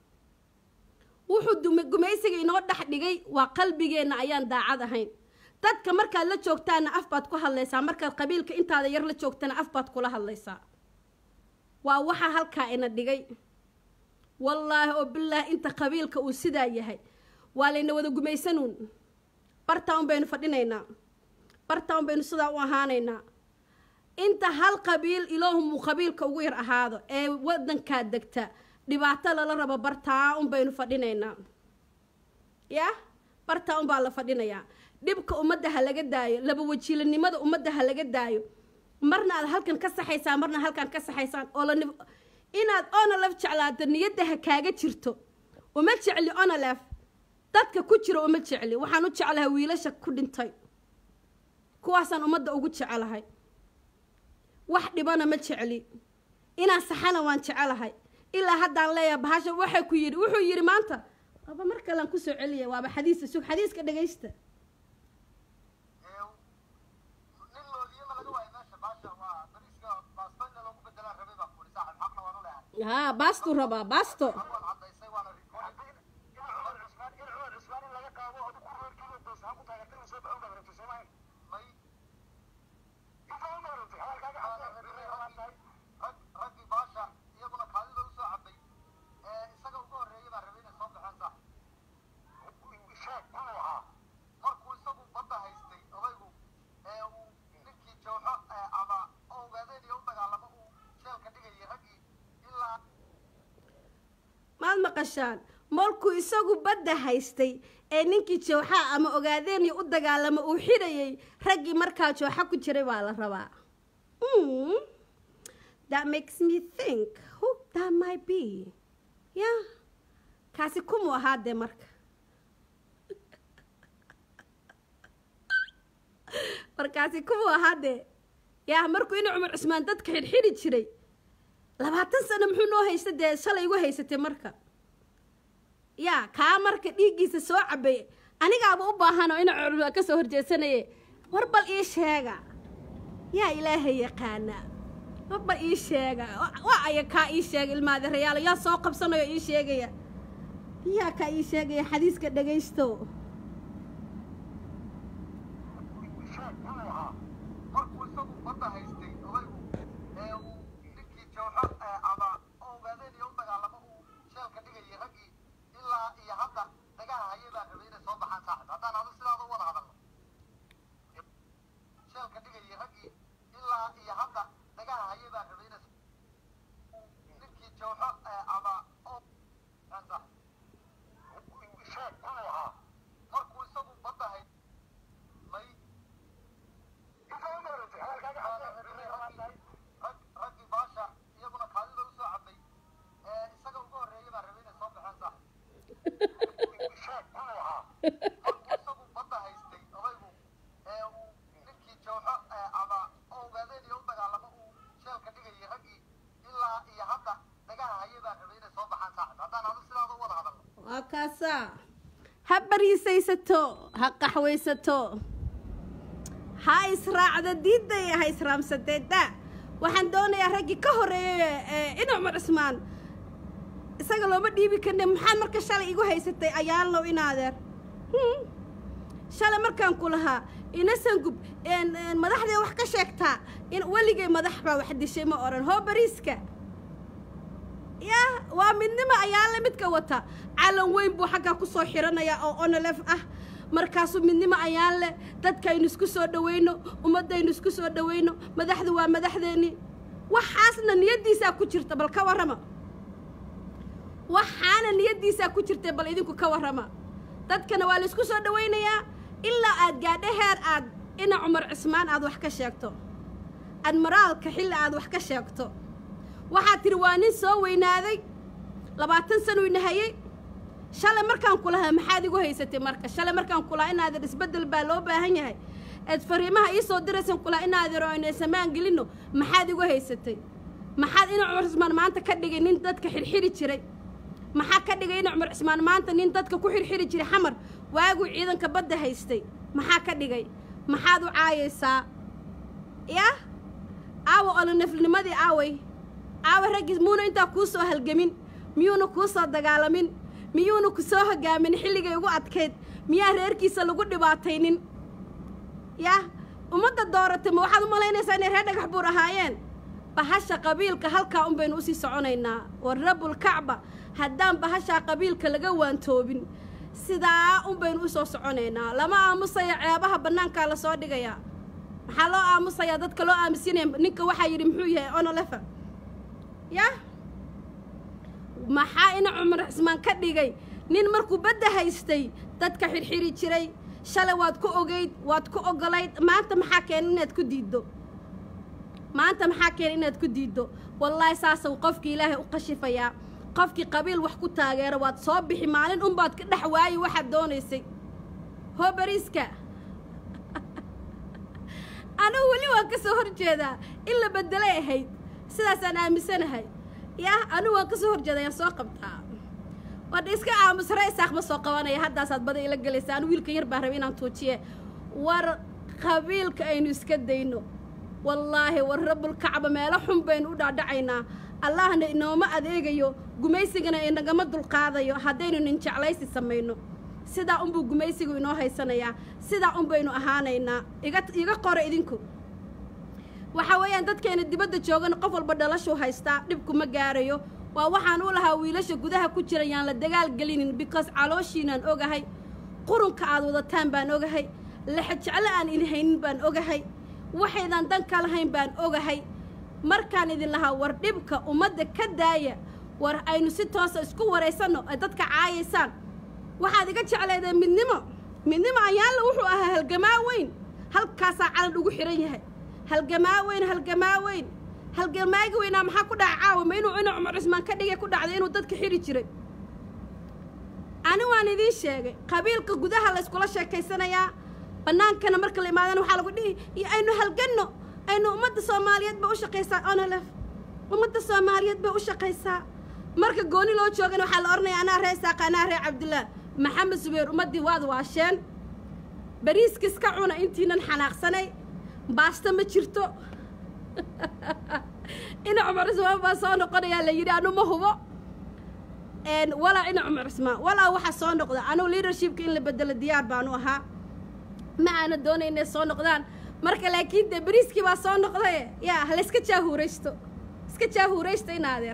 wuxuu gumaysiga inoo dhex dhigay waa qalbigeenna ayaan daacad ahayn dadka markaad la joogtaana af baad ku hadlaysaa markaad qabiilka intaada yar la joogtana af baad kula hadlaysaa waa waxaa halkaa ina dhigay wallaahi oo bilaahi inta qabiilka uu sidaa yahay waa layna wada gumaysanuun bartaa un baynu fadhinaynaa bartaa un baynu sidaa u ahaanaynaa inta hal qabiil ilaahumuu qabiilka ugu yar ahaado ee waddankaa degta dhibaato lala rabo bartaa un baynu fadhinaynaa yah bartaa un baa la fadhinayaa dhibka ummadda ha laga daayo laba wajiilanimada ummadda ha laga daayo marna aad halkan ka saxaysaan marna halkan ka saxaysaan oo la inaad onolef jeclaato niyadda ha kaaga jirto uma jecli onolef dadka ku jira uma jecli waxaan u jeclahay wiilasha ku dhintay kuwaasaan ummadda ugu jecelahay wax dhibana ma jecli inaan saxana waan jecelahay ilaa haddaan leeyahay bahasha waxay ku yidhi wuxuu yidhi maanta waaba mar kalean kusoo celiya waaba xadiista sug xadiiska dhegaysta nin loodiyama laga waayo meesha baasha waa bariiska baasbayna loogu bedelaa rabay baa kuli saaxib xaqna waan u leehay haa baastuu rabaa baasto waan cadaysay waana rikoodi in cumar cusmaan in cumar cusmaan in laga qaado oo ku reerkiiba doos ha ku taageertay soo baxo baa rabtay soomahay may inta u maarantay hadalkaaga rag raggii baasha iyaguna kaadida usoo cabay maqashaan markuu isagu badda haystay ee ninkii jooxa ama ogaadeeniyo u dagaalamo uu xidhayay raggii markaa jooxa ku jiray baa la rabaa Mm. that makes me think who that might be yeah kaasi kumuu ahaa dee marka markaasi kumuu ahaa dee yaa markuu ina cumar cusmaan dadka xidhxidhi jiray labaatan sano muxuu noo haysta dee shalay igu haysatay marka yaa kaa marka dhiiggiisa soo cabay anigaaba u baahan oo ina cumar ka soo horjeesanaye war bal ii sheega yaa ilaahay yaqaana war bal ii sheega waa aya kaa ii sheega ilmaadirayaalo yaa soo qabsanayo ii sheegaya yaa kaa ii sheegaya xadiiska dhagaysto sheeg inuu ahaa markuu isagu badda haystay odaygu ee uu ninkii jooxo ee ama ogaadeen iyo u dagaalamo uu sheelka dhigayay raggii ilaa iyo hadda dagaha hayay baa rabay inay soo baxaan saaxib haddaan adu sidaada u wada hadalno sheelka dhigayay raggii ilaa iyo hadda dagaha hayay baa rabay inay ninkii jooxo ee ama saaxib sheeg inuu ahaa markuu isagu badda haystay raggii baasha iyaguna kaadida usoo cabay ee isaga uga horreeyay baa rabay inay soo baxeen saaxib sheeg inuu ahaa markuu isagu badda haystay odaygu ee uu ninkii jooxo ee ama ogaadeen iyo u dagaalamo uu sheelka dhigayay raggii ilaa iyo hadda dagaha hayay baa rabay inay soo baxaan saaxib haddaan adu sidaada u wada hadalno waa kaasaa ha bariisaysato ha qaxwaysato ha israacda diidaya ha israamsadeeda waxaan doonayaa raggii ka horreeyay ee ina cumar cismaan isaga looma dhiibi karne maxaad marka shalay igu haysatay ayaalow inaadeer Hmm. shalay markaan ku lahaa ina sangub een- een madaxdee wax ka sheegtaa in weligay madax baa wax dishay ma odhan hoo bariiska yaa waa midnimo ayaale midka wata calan weyn buu xaggaa ku soo xiranayaa oo onolef ah markaasuu midnimo ayaan leh dadkaynu isku soo dhawayno ummaddaynu isku soo dhawayno madaxdu waa madaxdeenni waxaasna niyaddiisaa ku jirta bal ka warrama waxaana niyaddiisaa ku jirtay bal idinku ka warrama dadkana waa laysku soo dhawaynayaa ilaa aad gaadho heer aad ina cumar cismaan aad wax ka sheegto admiraalka xilli aad wax ka sheegto waxaad tidhi waa nin soo weynaaday labaatan sano ina hayay shalay markaan ku lahaa maxaad igu haysatay marka shalay markaan ku lahaa inaadan isbeddel baa loo baahan yahay eed fariimaha ii soo diraysan ku lahaa inaadan oo ayna samaan gelinno maxaad igu haysatay maxaad ina cumar cismaan maanta ka dhigay nin dadka xirxiri jiray maxaa ka dhigay ina cumar cismaan maanta nin dadka ku xirxiri jiray xamar waaguu ciidanka badda haystay maxaa ka dhigay maxaad u caayaysaa yah aawa olonaflinimadii aaway aawa raggiis muuna intaa kuu soo halgamin miyuuna kuu soo dagaalamin miyuuna ku soo hogaamin xilligay ugu adkayd miyaa reerkiisa lagu dhibaataynin yah ummadda dooratay ma waxaad u malaynaysaa inay reer dhagax buur ahaayeen bahasha qabiilka halkaa un baynu usii soconaynaa war rabulkacba haddaan bahashaa qabiilka laga waantoobin sidaa un baynu usoo soconaynaa lama aamusaya ceebaha bannaankaa lasoo dhigayaa maxaa loo aamusayaa dadka loo aamusinaya ninka waxaa yidhi muxuu yahay onolefa yah maxaa ina cumar cismaan ka dhigay nin markuu badda haystay dadka xirxiri jiray shalay waad ku ogeyd waad ku ogolayd maanta maxaa keena inaad ku diiddo maanta maxaa keena inaad ku diiddo wallaahi saasau qofkii ilaahay u qashifayaa qofkii qabiil wax ku taageera waad soo bixi maalin unbaad ka dhex waayi waxaad doonaysay hoo bariiska anigu weli waan ka soo hor jeedaa in la beddelay ahayd sidaasaan aaminsanahay yah anigu waan ka soo hor jeeda ayaan soo qabtaa wadha iska aamus raysaaq ma soo qabanaya haddaasaad bada ila gelaysa anu wiilka yar baan rabay inaan tuujiye war qabiilka aynu iska dayno wallaahi war rabulkacba meelo xun baynu u dhaadhacaynaa allahna inooma adeegayo gumaysigana inagama dulqaadayo haddaynu nin jeclaysi samayno sidaa unbuu gumaysigu inoo haysanayaa sidaa un baynu ahaanaynaa iga iga qora idinku waxaa weeyaan dadkeena dibadda joogana qof walba dhalashuu haystaa dhibku ma gaarayo waa waxaan u lahaa wiilasha gudaha ku jira yaan la dagaal gelinin because calooshiinaan ogahay qurunka aad wadataan baan ogahay lexa jeclo aan idin haynin baan ogahay waxaydan dan ka lahayn baan ogahay markaan idin lahaa war dhibka ummadda ka daaya war aynu si toosa isku waraysanno ay dadka caayaysaan waxaad iga jecleedeen midnimo midnimo ayaanla wuxuu ahaa halgamaa weyn halkaasaa calan ugu xihan yahay halgamaa weyn halgamaa weyn halgamaagi weynaa maxaa ku dhaca caawa ma inuu ina cumar cismaan ka dhigay ku dhacday inuu dadka xidhi jiray ani waan idiin sheegay qabiilka gudaha la yskula sheekaysanayaa bannaankana marka la imaadana waxaa lagu dhihi iyo aynu halganno aynu ummadda soomaaliyeed bay u shaqaysaa onolef ummadda soomaaliyeed bay u shaqaysaa marka gooni loo joogana waxaa la odhanaya anaa ree saaqa anaa ree cabdillaah maxamed subeer ummaddii waad waasheen bariiska iska cuna intiinan xanaaqsanay baasta ma jirto ina cumar cismaan baa soo noqonayaa la yidhi anu ma hubo walaa ina cumar cismaan walaa waxaa soo noqda anugu leadershipka in la bedelo diyaar baanu ahaa ma aana doonay inay soo noqdaan marka laakiin dee beriiskii baa soo noqdaye yaa hala iska jaahuuraysto iska jaahuuraysta in adeer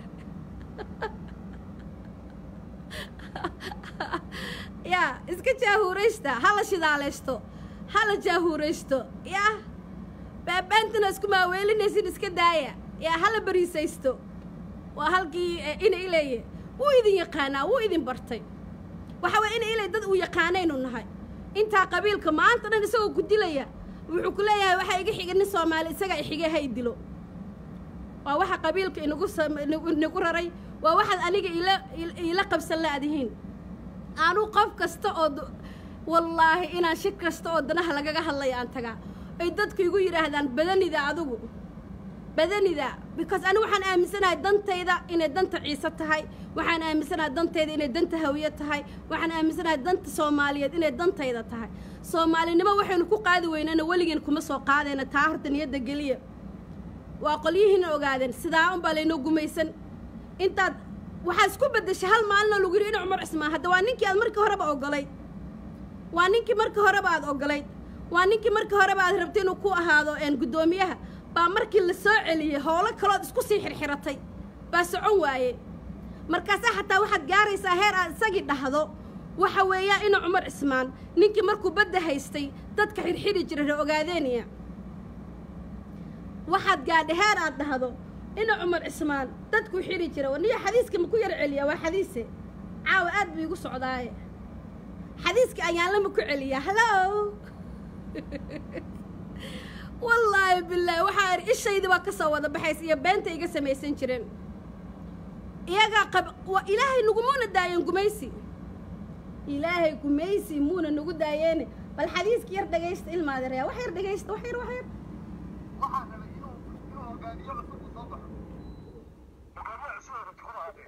yaa iska jaahuuraysta hala shidaalaysto hala jaahuuraysto yaa baabaantana isku maaweelinaysin iska daaya yaa hala beriisaysto waa halkii ina ileeye wuu idin yaqaanaa wuu idin bartay waxa waye ina ilay dad uu yaqaanaynu nahay intaa qabiilka maanta dhan isagoo ku dilaya wuxuu ku leeyahay waxaa iga xiga nin soomaali isagaa ixige ha i dilo waa waxa qabiilka inagu inagu raray waa waxaad aniga ila iila qabsan la-dihiin anu qof kasta oo wallaahi inaan shir kasta oo danaha lagaga hadlaya aan tagaa ay dadku igu yidhaahdaan badanida adigu badanida because ani waxaan aaminsanahay dantayda inay danta ciise tahay waxaan aaminsanahay dantayda inay danta hawiye tahay waxaan aaminsanahay danta soomaaliyeed inay dantayda tahay soomaalinimo waxaynu ku qaadi weynana weligeen kuma soo qaadayna taa horta niyadda geliya waa qolyihiina ogaadeen sidaa unbaa laynoo gumaysan intaad waxaad isku beddeshay hal maalinoo lagu yidhi ina cumar cismaan hadda waa ninkii aad markii horeba ogolayd waa ninkii markii horeba aad ogolayd waa ninkii markii horeba aad rabtay inuu ku ahaado guddoomiyaha baa markii la soo celiyey howlo kalood isku sii xirxiratay baa socon waaye markaasaa xataa waxaad gaaraysaa heer aad isagii dhahdo waxa weeyaa ina cumar cismaan ninkii markuu badda haystay dadka xirxidhi jiray ra ogaadeeniya waxaad gaadha heer aad dhahdo ina cumar cismaan dadkuu xidhi jira waniyo xadiiska ma ku yar celiyaa waa xadiise caawa aad buu igu socdaaye xadiiska ayaan lama ku celiyaa hallo wallaahi bilaahi waxaa ir ishaydii baa ka soo wada baxaysa iyo beenta iga samaysan jireen iyagaa qab waa ilaahay nagumuuna daayeen gumaysi ilaahay gumaysi muuna nagu daayeene bal xadiiska yar dhagaysta ilmaadereya wax yar dhagaysta wax yar wax yar waxaa rabay inuu inuu hogaamiyo cusub uu soo baxo hogaamiye cusub oo rajxuda aadee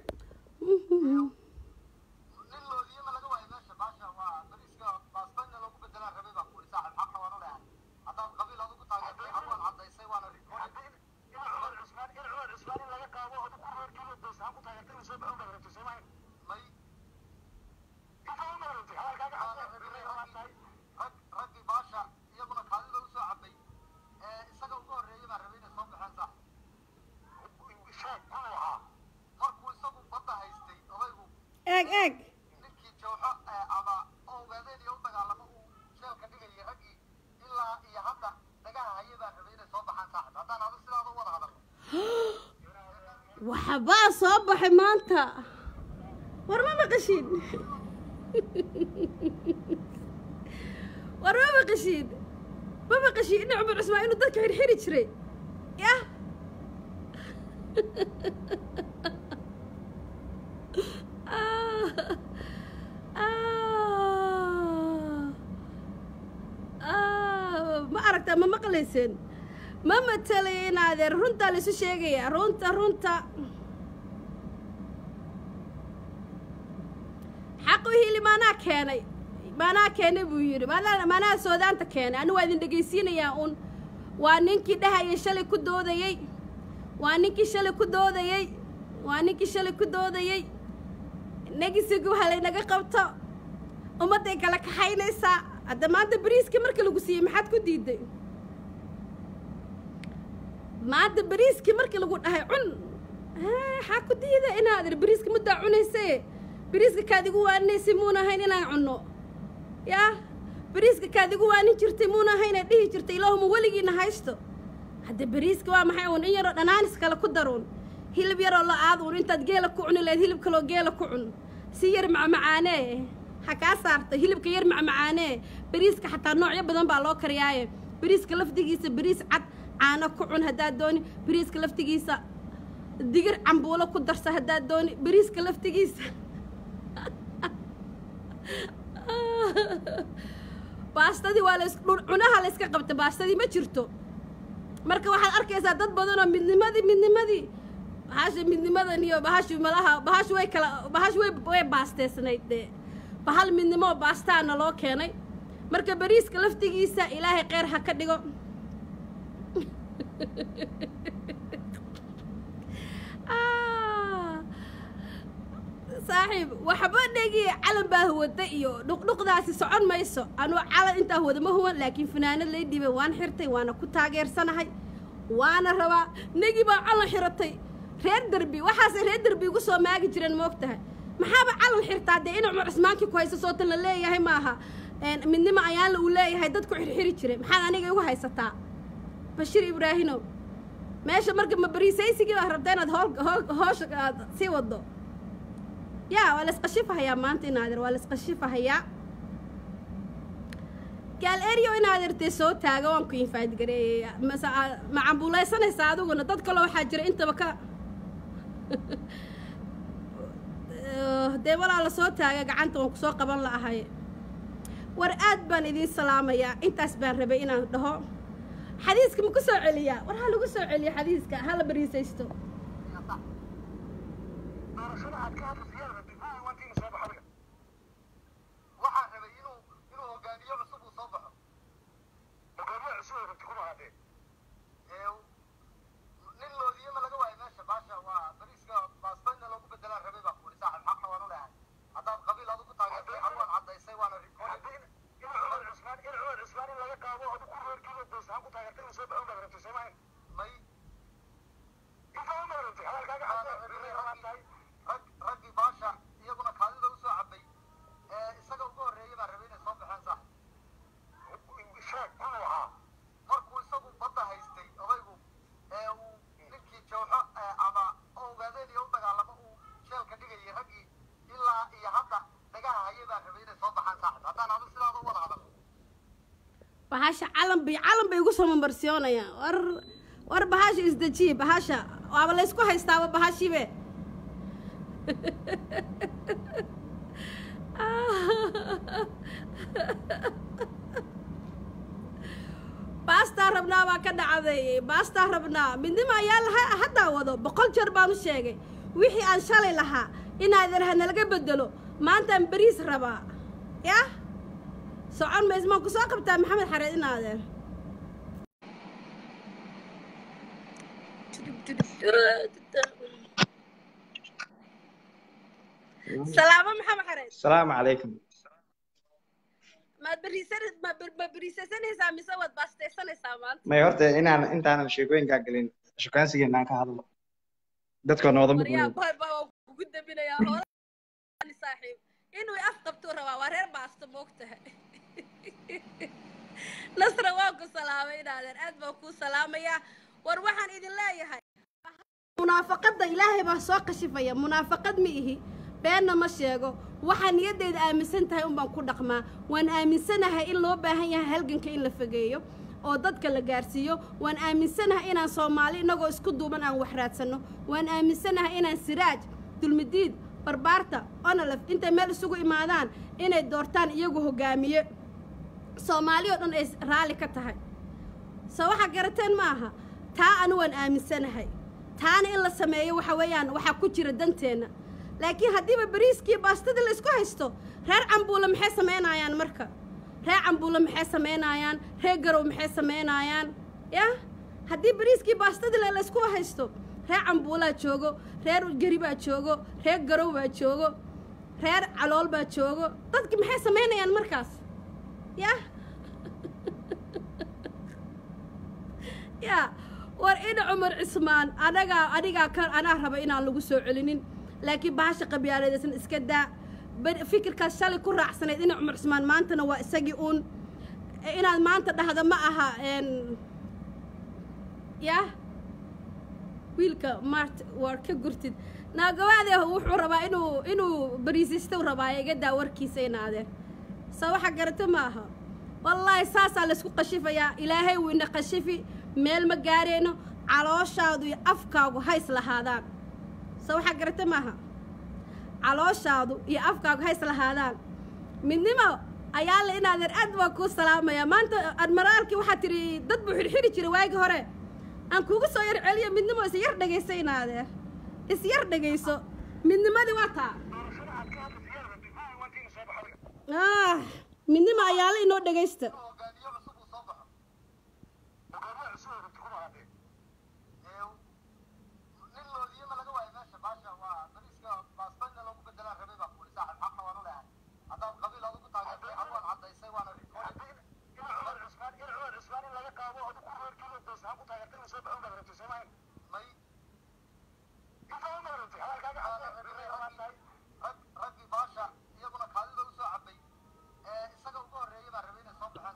nin loodiyama laga waayo meesha baasha waa bariiska baastanya loogu bedelaa rabay baa kuuri saaxib xaqna waanu leehay haddaad qabiil adigu taageertay aduan caddaysay waana rikooni in cumar cusmaan in cumar cusmaan in laga qaado adigu ku reerkiiba doosaan ku taageertay inuu soo baxo baad rabtay soo mahay may intaa uma rabtay hadalkaaga cadday rag raggii baasha iyaguna kaadida u soo cabay ee isaga ugu horreeyay baa rabay inay soo baxeen sax sheeg inuu ahaa markuu isagu badda haystay odaygu eeg eeg ninkii jawxo ama ogaadeen iyo u dagaalamo uu sheelka dhigayay raggii ilaa iyo hadda dhagaha haye baa rabay inay soo baxaan saaxib haddaan adu sidaada u wada hadalno waxbaa soo baxay maanta war ma maqashiin war ma maqashiin ma maqashiin ina cumar cusmaan inuu dadka xirxiri jiray yah ma aragtaa ma maqlayseen ma matalaya in adeer runtaa laisu sheegayaa runta runta xaqu hili maanaa keenay maanaa keenay buu yidhi maanaa maanaa soodaanta keenay anigu waa idin dhegaysiinayaa uun waa ninkii dhahayay shalay ku doodayey waa ninkii shalay ku doodayey waa ninkii shalay ku doodayey negisigu waxa laynaga qabto ummadday kala kaxaynaysaa hadda maanta beriiskii marka lagu siiyey maxaad ku diiday maanta beriiskii markii lagu dhahay cun maxaa ku diida inaad ir beriiska muddaa cunaysaye beriiska kaad igu waaninaysay muuna ahayn inaan cunno yaa beriiska kaad igu waanin jirtay muuna ahayn inaad dhihi jirtay ilaahuma weligiina haysto hadda beriiska waa maxay uun in yaroo dhanaanis kale ku daruun hilib yaroo la aad un intaad geela ku cuni lahayd hilib kaloo geela ku cun si yar macmacaanee ha kaa saarta hilibka yar macmacaanee bariiska xataa noocyo badan baa loo kariyaaye bariiska laftigiisa bariis cad caano ku cun haddaad dooni bariiska laftigiisa digir cambuulo ku darsa haddaad dooni bariiska laftigiisa baastadii waa las cunaha la yska qabta baastadii ma jirto marka waxaad arkaysaa dad badanoo midnimadii midnimadii bahasha midnimadan iyo bahashi malaha bahash way kala bahash way way baasteysnayd dee bahal midnimo baastaana loo keenay marka bariiska laftigiisa ilaahay kheyr ha ka dhigo saaxiib waxba dhegi calan baa huwada iyo dhuqdhuqdaasi socon mayso anuu calan intaa huwada ma huwan laakiin fanaanad lay dhibay waan xirtay waana ku taageersanahay waana rabaa negi baa calan xiratay reer derbi waxaasay reer derbi ugu soo maagi jireen moog tahay maxaaba calan xirtaa dee ina cumar cismaankii ku hayso sootan la leeyahay maaha midnimo ayaanla uu leeyahay dadku xirxiri jiray maxaad aniga igu haysataa bashiir ibraahimow meesha marka ma bariisaysigii baa rabta inaad hool hool hoosha aad sii wado yaa waa la isqashifahayaa maanta inaadeer waa la isqashifahayaa gaal eryo inaadeertee soo taaga waan ku infaadgareeyaya mase ma cambuulaysanaysaa adiguna dad kaloo waxaa jira intaba ka dee walaa la soo taaga gacanta waan kusoo qaban la'ahay war aad baan idiin salaamayaa intaas baan rabay inaan dhaho xadiiska ma ku soo celiyaa war ha lagu soo celiyo xadiiska ha la bariisaysto doorashada aad ka hadlaysa yaa rabtay kuwii wantiina soo baxa adiga waxaa rabay inuu inuu hogaamiye cusub uu soo baxo hogaamiye cusub ay rabtay kuma hadee nin loodiyama laga waayo meesha baasha waa bariiska baasbayna loogu bedelaa rabay baa kuuli saaxib xaqna waan u leehay haddaad qabiil adigu taageertay xarwaan caddaysay waana in cumar cusmaan in cumar cusmaan in laga qaado adigu ku reerkiiba doosaan ku taageertay inuu soo baxo baad rabtay soo mahay may inta u maarantay hadalkaaga xataa rag raggii baasha iyaguna kaadida usoo cabay ee isaga ugu horreeyay baa rabay inay soo baxeen sax sheeg kunuu ahaa markuu isagu badda haystay odaygu ee uu ninkii jawxo ama ogaadeen iyo u dagaalamo uu sheelka dhigayay raggii ilaa iyo hadda dhagaha hayay baa rabay inay soo baxaan saaxib haddaan adu sidaada u wada hadal bahasha calan bay calan bay igu soo mamarsiyoonayaan war war bahasha isdejiye bahasha waaba laysku haystaaba bahashiibe baastaa rabnaa baa ka dhacday baastaa rabnaa midnimo ayaa laha haddaa wado boqol jeer baan u sheegay wixii aan shalay lahaa inaadan ha nalaga bedelo maantaan beriis rabaa yah socon mays maan ku soo qabtaa maxamed xareed inaadeer salaamo maxamed xareed السلام عليكم maad beriisan ma ma beriisaysanaysaa mise waad baastaysanaysaa maanta may horta inaan intaanan sheekooyinkaa gelin shukaansigeena aan ka hadlo dadka nooda waryaa muqmin boy boy waan kugu dambinayaa hoola saaxiib inuu af qabtuu rabaa waa reer baasto moogtahay nasra waan ku salaamay inaadeer aad baan kuu salaamayaa war waxaan idin leeyahay munaafaqadda ilaahay baa soo kashifaya munaafaqad ma ihi beenna ma sheego waxaa niyaddeeda aaminsan tahay unbaan ku dhaqmaa waan aaminsanahay in loo baahan yahay halganka in la fogeeyo oo dadka la gaarsiiyo waan aaminsanahay inaan soomaali innagoo isku duuban aan wax raadsanno waan aaminsanahay inaan siraaj dulmidiid barbaarta onolef intay meel isugu imaadaan inay doortaan iyagu hogaamiye soomaali oo dhan ay raalli ka tahay soo waxaa garateen ma aha taa anu waan aaminsanahay taana in la sameeyo waxa weeyaan waxaa ku jira danteenna laakiin haddiiba bariiskii baastadii la isku haysto reer cambuule maxay samaynayaan marka reer cambuule maxay samaynayaan reer garow maxay samaynayaan yah haddii bariiskii baastadii le la isku haysto reer cambuulaa joogo reer geri baa joogo reer garow baa joogo reer calool baa joogo dadki maxay samaynayaan markaas yah ya war ina cumar cismaan anagaa anigaa ka anaa raba inaan lagu soo celinin laakiin bahasha qabyaaladeesan iska daa bar- fikirkaas shalay ku raacsanayd ina cumar cismaan maantana waa isagii uun inaad maanta dhahda ma aha n yah wiilka mart waar ka gurtid naagawaade wuxuu rabaa inuu inuu bariisistow rabaa iga daa warkiisa ina adeer saa waxa garata ma aha wallaahi saasaa laysku qashifayaa ilaahay wuu ina qashifi meel ma gaareyno calooshaadu iyo afkaagu hays lahaadaan saa waxaa garata maaha calooshaadu iyo afkaagu hays lahaadaan midnimo ayaa la inaadeer aad baa kuu salaamaya maanta admiraalkii waxaa tidhi dad buu xidhxidhi jiray waagii hore aan kuugu soo yar celiyo midnimo is yar dhegayso inaadeer is yar dhegayso midnimadii waa taa ah midnimo ayaa la inoo dhegaysta hogaamiye cusub uu soo baxo hogaamiye cusub oo rabti kuma hadee nin loodiyema laga waayo meesha baasha waa bariiska baastanya loogu bedelaan rabay baa kuuli saaxib xaqna waan u leehay haddaad qabiil adigu taageertay ad waad caddaysay waana may raggii baasha iyaguna kaadida u soo cabay ee isaga uga horreeyay baa rabay inay soo baxeen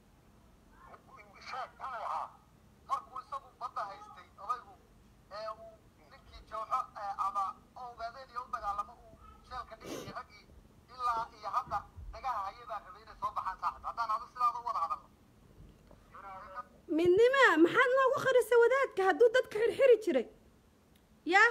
sax markuu isagu badda haystay odaygu ee uu ninkii jooxo ama ogaadeen iyo u dagaalamo uu jeelka dhigayay raggii ilaa iyo hadda dhagaha hayay baa rabay inay soo baxaan saaxib haddaan adu sidaada u wada hadalno midnima maxaad noogu qarisay wadaadka hadduu dadka xirxiri jiray yaa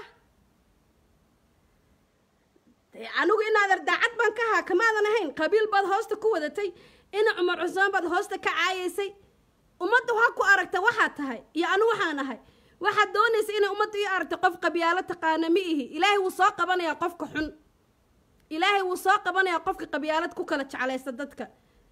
dee anigu inaader daacad baan ka ahaa kamaadan ahayn qabiil baad hoosta ku wadatay ina cumar cusmaan baad hoosta ka caayaysay ummadda waa ku aragta waxaad tahay iyo anu waxaan ahay waxaad doonaysa inay ummadda ii aragta qof qabyaalo taqaana ma ihi ilaahay wuu soo qabanayaa qofka xun ilaahay wuu soo qabanayaa qofka qabyaalad ku kala jeclaysta dadka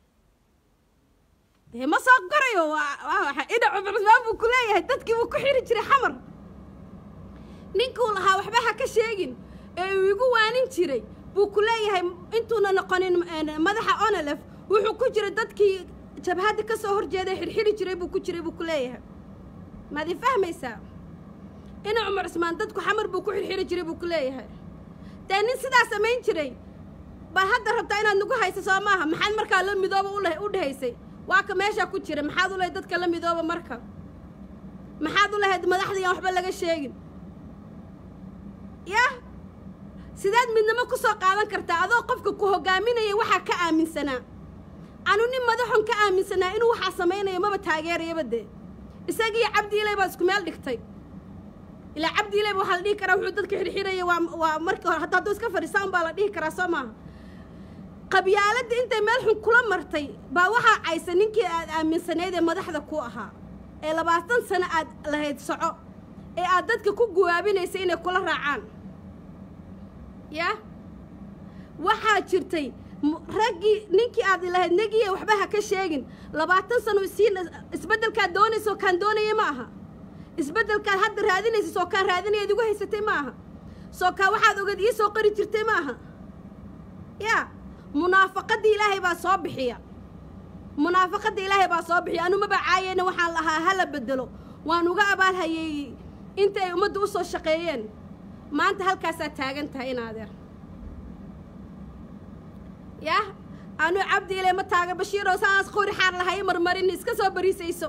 dee ma soo gorayo waa waa waxa ina cumar cusmaan buu ku leeyahay dadkii buu ku xiri jiray xamar ninkuu lahaa waxba ha ka sheegin ee uu igu waanin jiray buu ku leeyahay intuuna noqonin madaxa onelef wuxuu ku jiray dadkii jabhadda ka soo horjeeday xirxiri jiray buu ku jiray buu ku leeyahay maad i fahmaysaa ina cumar cusmaan dadku xamar buu ku xirxiri jiray buu ku leeyahay dee nin sidaa samayn jiray baa hadda rabtaa inaad nagu hayso soo maaha maxaad markaa la midooba ule u dhahaysay waa ka meeshaa ku jira maxaad u lahayd dadka la midooba marka maxaad u lahayd madaxda yaan waxba laga sheegin yah sidaad midnimo ku soo qaadan kartaa adoo qofka ku hogaaminaya waxaa ka aaminsanaa anu nin madaxon ka aaminsanaa inuu waxaa samaynayo maba taageerayaba dee isagiiyo cabdiilay baad isku meel dhigtay ilaa cabdiilay waxaa la dhihi karaa wuxuu dadka xirxiraya waa waa markii hore hadda hadduu iska fadhiisaan baa la dhihi karaa soo maaha qabyaaladda intay meel xun kula martay baa waxaa caysa ninkii aad aaminsanayd ee madaxda ku ahaa ee labaatan sano aad lahayd soco ee aad dadka ku guwaabinaysa inay kula raacaan yah waxaa jirtay raggii ninkii aad lahayd negiye waxba ha ka sheegin labaatan sano isiin isbeddelkaad doonayso kaan doonaya ma aha isbeddelkaad hadda raadinaysa soo kaan raadinayaad igu haysatay ma aha soo kaa waxaad ogad ii soo qari jirtay ma aha yaa munaafaqadda ilaahay baa soo bixiya munaafaqadda ilaahay baa soo bixiya anu maba caayeyna waxaan lahaa hala bedelo waan uga abaalhayeeyey inta ay ummadda u soo shaqeeyeen maanta halkaasaad taagan tahay in adeer yah anu cabdi ile ma taagan bashiirow saas qori xaar lahay marmarin iska soo bariisayso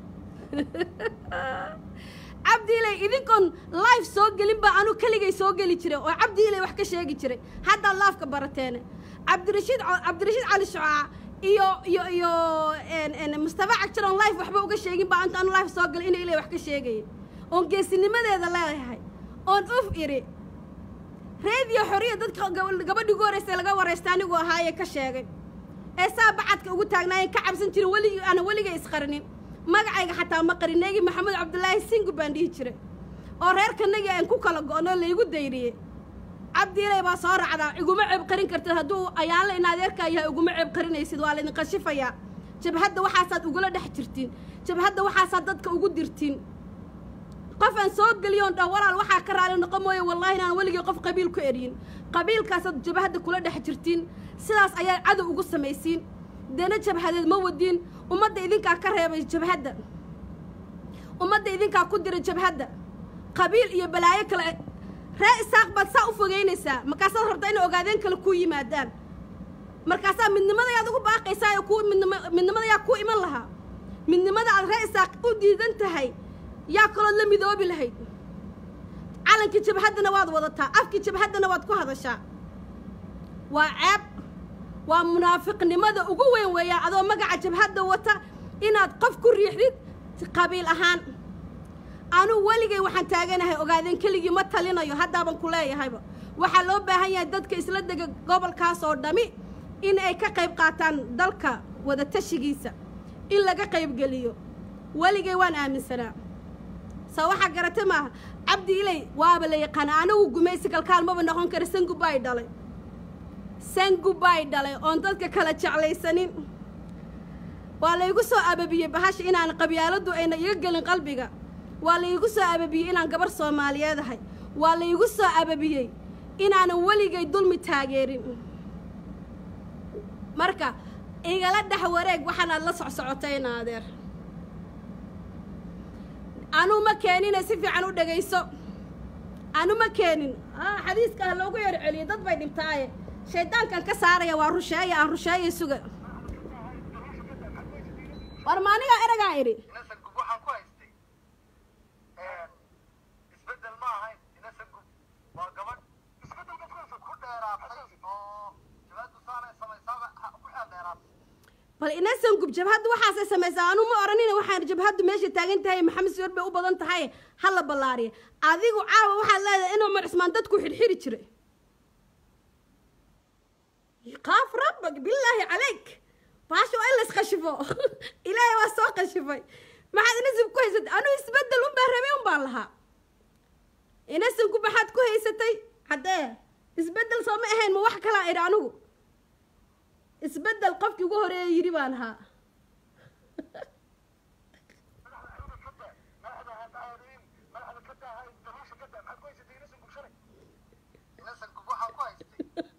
cabdi ilay idinkoon life soo gelin baa anu keligay soo geli jiray oo cabdi ilay wax ka sheegi jiray haddaad laafka barateene cabdirashiid cabdirashiid cali shucaac iyo iyo iyo mustafa cagjaroon life waxba uga sheegin baa anta anu life soo galay ina ilay wax ka sheegaya oon geesinimadeeda leedahay oon uf iri reediyo xoriya dadka gabadhii ugu horraysa laga waraysta anigu ahaaye ka sheegay ee saa bacadka ugu taagnaayen ka cabsan jirin weligii ana weligay isqarinin magacayga xataa ma qarin neegi maxamed cabdulaahi singu baan dhihi jiray oo reerkanagii aan ku kala go'no laygu dayriyey cabdiilay baa soo racdaa iguma ceeb qarin kartid hadduu ayaanla in adeerkaa yahay iguma ceeb qarinaysid waa laydin qashifayaa jabhadda waxaasaad ugula dhex jirtiin jabhadda waxaasaad dadka ugu dirtiin qof aan soo geliyoon dhah walaal waxaa ka raali noqon mooye wallaahi inaan weligii qof qabiil ku eryin qabiilkaasaad jabhadda kula dhex jirtiin sidaas ayaa cadow ugu samaysiin dana jabhadeed ma wadiin ummadda idinkaa ka reebay jabhadda ummadda idinkaa ku dira jabhadda qabiil iyo balaayo kale ree isaaq baad saa u fogeynaysaa markaasaad rabtaa inay ogaadeen kale kuu yimaadaan markaasaa midnimadayaad ugu baaqaysaa oo kuu midnimo midnimadayaa kuu iman lahaa midnimada aad ree isaaq u diidan tahay yaa kalood la midoobi lahayd calankii jabhaddana waad wadataa afkii jabhaddana waad ku hadashaa waa ceeb waa munaafiqnimada ugu weyn weeyaan adoo magaca jabhadda wata inaad qof ku riixdid qabiil ahaan anuu weligay waxaan taaganahay ogaadeen keligii ma talinayo haddaaban ku leeyahayba waxaa loo baahan yahay dadka isla dega gobolkaas oo dhami in ay ka qayb qaataan dalka wadatashigiisa in laga qaybgeliyo weligay waan aaminsanaa saa waxaa garatay maaha cabdi ilay waaba la yaqaana anigu gumaysi kalkaalmaba noqon kara sangubaay dhalay sangubaay dhalay oon dadka kala jeclaysanin waa laygu soo ababiyey bahasha inaan qabyaaladdu ayna iga gelin qalbiga waa laygu soo ababiyey inaan gabar soomaaliyeed ahay waa laygu soo ababiyey inaanan weligay dulmi taageerin marka igala dhex wareeg waxaanaad la socsocotayna adeer anuu ma keenine si fiican u dhegayso anu ma keenin xadiiska ha loogu yar celiyo dad bay dhibtaaye shaydaankan ka saaraya waa rusheeya aan rusheeya suga war ma anigaa eragaa idhi inasan gub waxaan ku haystay isbeddel ma ahayn inasan gub waa gabadh isbeddelka kuwaasa ku dheeraatay oo jabaaddu saanay samaysaaba ha ku xeel dheeraatay bal inasan gub jabhaddu waxaasay samaysaa anuu ma odhanina waxaan jabhaddu meesha taagan tahay maxamed siyor bay u badan tahay ha la ballaariya adigu caawa waxaad leedahay inuu cumar cismaan dadku xidhxidhi jiray qaaf rabbak bilaahi calayk baasha waa in lays khashifo ilaahay waa soo khashifay maxaad inasib ku haysatay anuu isbeddel unbaa rabay unbaan lahaa inasanku maxaad ku haysatay haddee isbeddel soo ma ahayn ma wax kalaa idhi anigu isbeddel qofkii ugu horeeya yidhi baan ahaa inasan gub waxaan ku haystay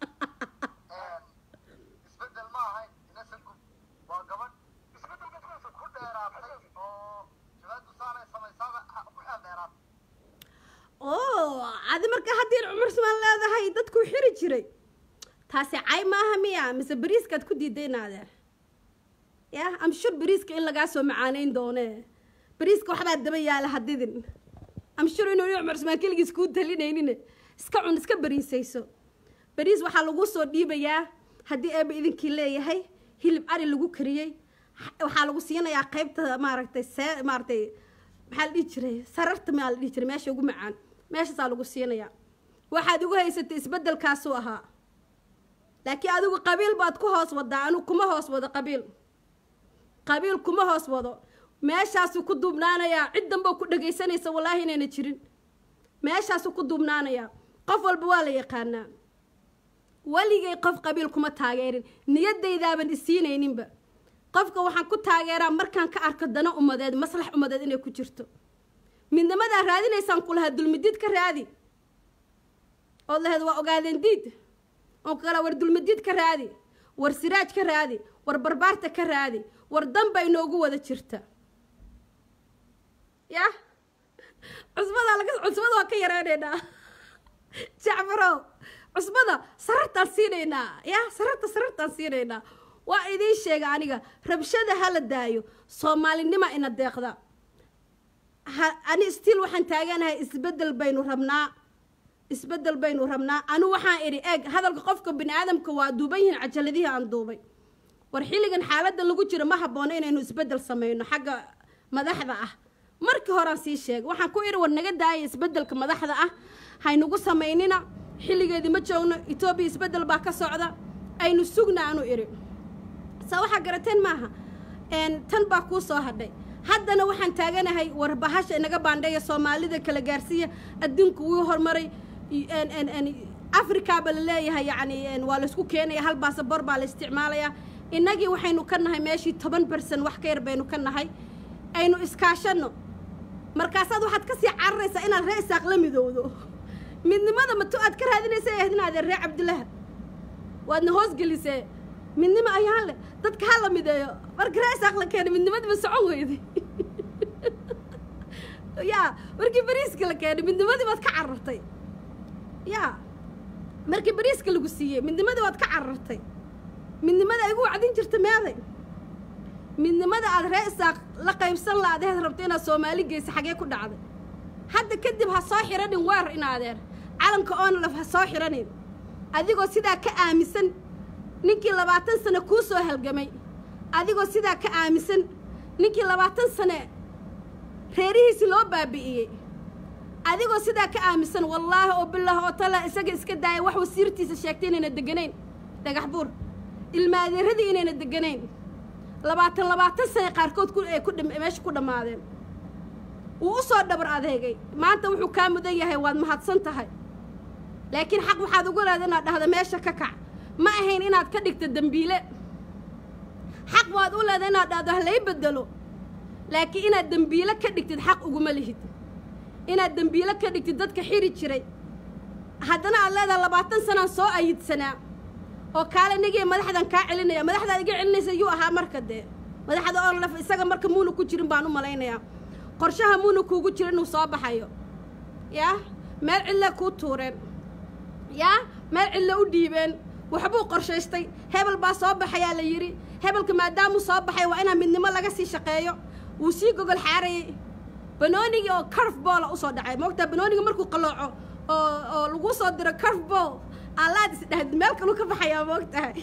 isbeddel ma ahayn inasan gub waa gabadh isbeddelka kuwaasa ku dheeraatay oo jabaaddu saanay samaysaaba ha ku xeel dheeraatay oo adi markaa haddii cumar cismaan leedahay dadku xiri jiray taasi cay maaha miya mise beriiskaad ku diidayn adeer ya amshur beriiska in lagaa soo macaaneyn doone beriiska waxbaa daba yaala hadidin amshur inuu nin cumar cismaan keligiis kuu talinaynin iska cun iska beriisayso beriis waxaa lagu soo dhiibayaa haddii eeba idinkii leeyahay hilib ari lagu kariyey waxaa lagu siinayaa qaybta maaragtay see maaragtay maxaa la dhihi jiray sararta maa la dhihi jiray meesha ugu macaan meeshaasaa lagu siinayaa waxaad ugu haysatay isbeddelkaasuu ahaa laakiin adigu qabiil baad ku hoos wadaa anigu kuma hoos wado qabiil qabiil kuma hoos wado meeshaasuu ku duubnaanayaa cid danboo ku dhagaysanaysa wallaahi inayna jirin meeshaasuu ku duubnaanayaa qof walba waa la yaqaanaa weligay qof qabiil kuma taageerin niyadaydaaban isiinayninba qofka waxaan ku taageeraa markaan ka arko dana umadeed maslax umadeed inay ku jirto midnimadaa raadinaysaan ku lahaa dulmidiid ka raadi ood lahayd waa ogaadeen diid oo kale war dulmidiid ka raadi war siraaj ka raadi war barbaarta ka raadi war danba inoogu wada jirta ya cusbadaa laga cusbada waa ka yareynaynaa jacfarow cusbada sarartaan siinaynaa ya sararta sarartaan siinaynaa waa idiin sheega aniga rabshada ha la daayo soomaalinima ina deeqda ha ani stiil waxaan taaganahay isbeddel baynu rabnaa isbeddel baynu rabnaa anu waxaan idhi eeg hadalka qofka bini aadamka waa duuban yihiin cajaladihii aan duubay war xilligan xaaladda lagu jiro ma haboono inaynu isbeddel sameyno xagga madaxda ah markii horaan sii sheegay waxaan ku idhi war naga daaya isbeddelka madaxda ah haynugu samaynina xilligeedii ma joogno etoobiya isbeddel baa ka socda aynu sugna anu idhi saa waxaa garateen maaha tan baa kuu soo hadhay haddana waxaan taaganahay war bahasha inaga baandheeya soomaalida kala gaarsiiya adduunku wuu horumaray africa ba la leeyahay yacni waa laysku keenaya hal baasabor baa la isticmaalayaa innagii waxaynu ka nahay meeshii toban bersan wax ka yar baynu ka nahay aynu iskaashanno markaasaad waxaad ka sii cararaysaa inaad ree isaaq la midowdo midnimada matu aad ka raadinaysa ahayd inaadee ree cabdillaha waadna hoosgelisee midnimo ayaan leh dadka ha la mideeyo marka ree isaaq la keenay midnimadiiba socon weyday yaa markii bariiska la keenay midnimadii baad ka carartay yaa markii bariiska lagu siiyey midnimadii baad ka carartay midnimada ay igu wacdin jirta meeday midnimada aad ree isaaq la qaybsan la adeed rabto inaad soomaali geysa xagee ku dhacday hadda kadib ha soo xiranin weer in adeer calanka onlaf ha soo xiranin adigoo sidaa ka aaminsan ninkii labaatan sane kuu soo halgamay adigoo sidaa ka aaminsan ninkii labaatan sane reerihiisi loo baabi'iyey adigoo sidaa ka aaminsan wallaahi oo bilaahi oo tala isaga iska daaya wax wasiirtiisa sheegtay inayna deganayn dhagax buur ilmaadeeradii inayna deganayn labaatan labaatan sane qaarkood ku ay ku dham meesha ku dhammaadeen wuu u soo dhabar adeegay maanta wuxuu kaa mudan yahay waad mahadsan tahay laakiin xaq waxaad ugu leeda inaad dhahdo meesha ka kac ma ahayn inaad ka dhigto dembiile xaq waad u leeda inaad dhahdo halay bedelo laakiin inaad dembiile ka dhigtid xaq uguma lihid inaad dembiile ka dhigtid dadka xiri jiray haddana aad leedahay labaatan sanaan soo ayidsanaa oo kaale nigii madaxdan kaa celinaya madaxdaad iga celinaysa yuu ahaa marka dee madaxda oo laf isaga marka muuna ku jirin baan u malaynayaa qorshaha muuna kuugu jira inuu soo baxayo yaa meel cilla kuu tuureen yaa meel cilla u dhiibeen waxbuu qorshaystay hebel baa soo baxayaa la yidhi hebelka maadaamuu soo baxay waa inaa midnimo laga sii shaqeeyo wuu sii gogol xaarayey banoonigii oo carf boola usoo dhacay moogtaa banoonigii markuu qalooco oo oo lagu soo diro carf bool allaad is dhahd meel kaluu ka baxayaa moogtahay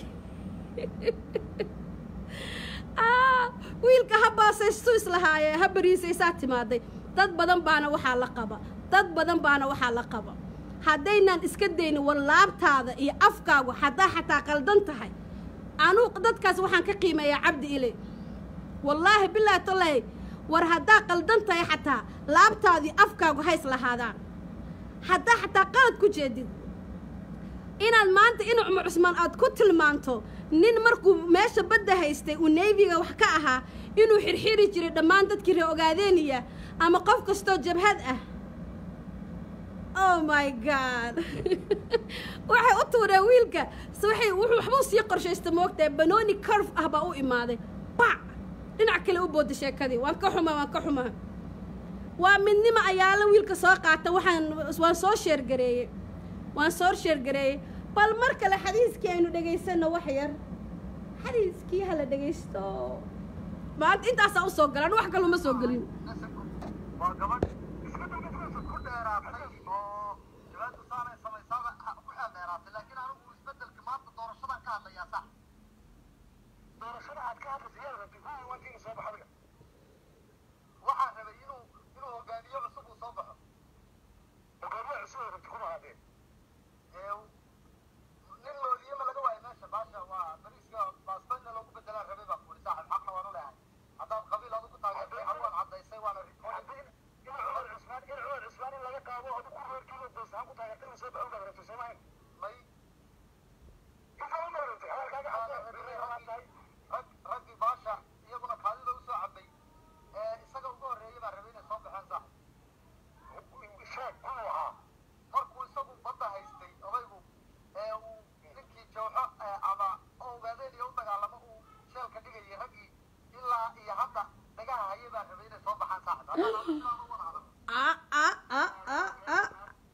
wiilka ha baasaystu islahaaye ha bariisaysaa timaaday dad badan baana waxaa la qaba dad badan baana waxaa la qaba haddaynaan iska daynin wallaabtaada iyo afkaagu haddaa xataa qaldan tahay anuu dadkaas waxaan ka qiimeeyaa cabdi iley wallaahi bilaahi tallaahi war haddaa qaldan tahay xataa laabtaadii afkaagu hays lahaadaan haddaa xataa qalad ku jeedid inaad maanta inu cumar cusmaan aad ku tilmaanto nin markuu meesha badda haystay uu neyfiga wax ka ahaa inuu xirxiri jiray dhammaan dadkii ree ogaadeeniya ama qof kastoo jabhad ah oh my god waxay u tuureen wiilka se waxay wuxuu waxbuu sii qorshaysta moogtahay banooni carf ah baa u imaaday bac dhinac kale u booda sheekadii waan ka xumaa waan ka xumaa waa midnimo ayaala wiilka soo qaata waxaan waan soo sheergareeyey waan soo sheergareeyey bal mar kale xadiiskii aynu dhegaysanno wax yar xadiiskii hala dhegaysto maanta intaasaa usoo galaan wax kaluma soo gelin waa gabadh iska dawladkiisa ku dheeraatay oo jawaabta saanay samaysaaba ha- ku xeel dheeraatay laakiin anigu isbedelka maanta doorashadan ka hadlayaa sax doorashada aad ka hadlaysa yaa rabtay kuwii wantiina soo baxa adiga waxaan rabay inuu inuu hogaamiye cusub uu soo baxo hogaamiye cusub ay rabtay kuma hadee ee nin looliyema laga waayo meesha baasha waa bariiska baasbayna loogu bedelaan rabay baa kuuri saaxib xaqna waan u leehay haddaad qabiil adigu taageertay xaguan caddaysay waana may rag raggii baasha iyaguna kaadida usoo cabay ee isaga ugu horreeyay baa rabay inay soo baxeen sax sheeg kuwuu ahaa markuu isagu badda haystay odaygu ee uu ninkii jawxo ee ama oo ogaadeen iyo u dagaalamo uu sheelka dhigayay raggii ilaa iyo hadda dhagaha hayay baa rabay inay soo baxaan saaxib haddaan anigu sidaan u wada hadal ah ah ah ah ah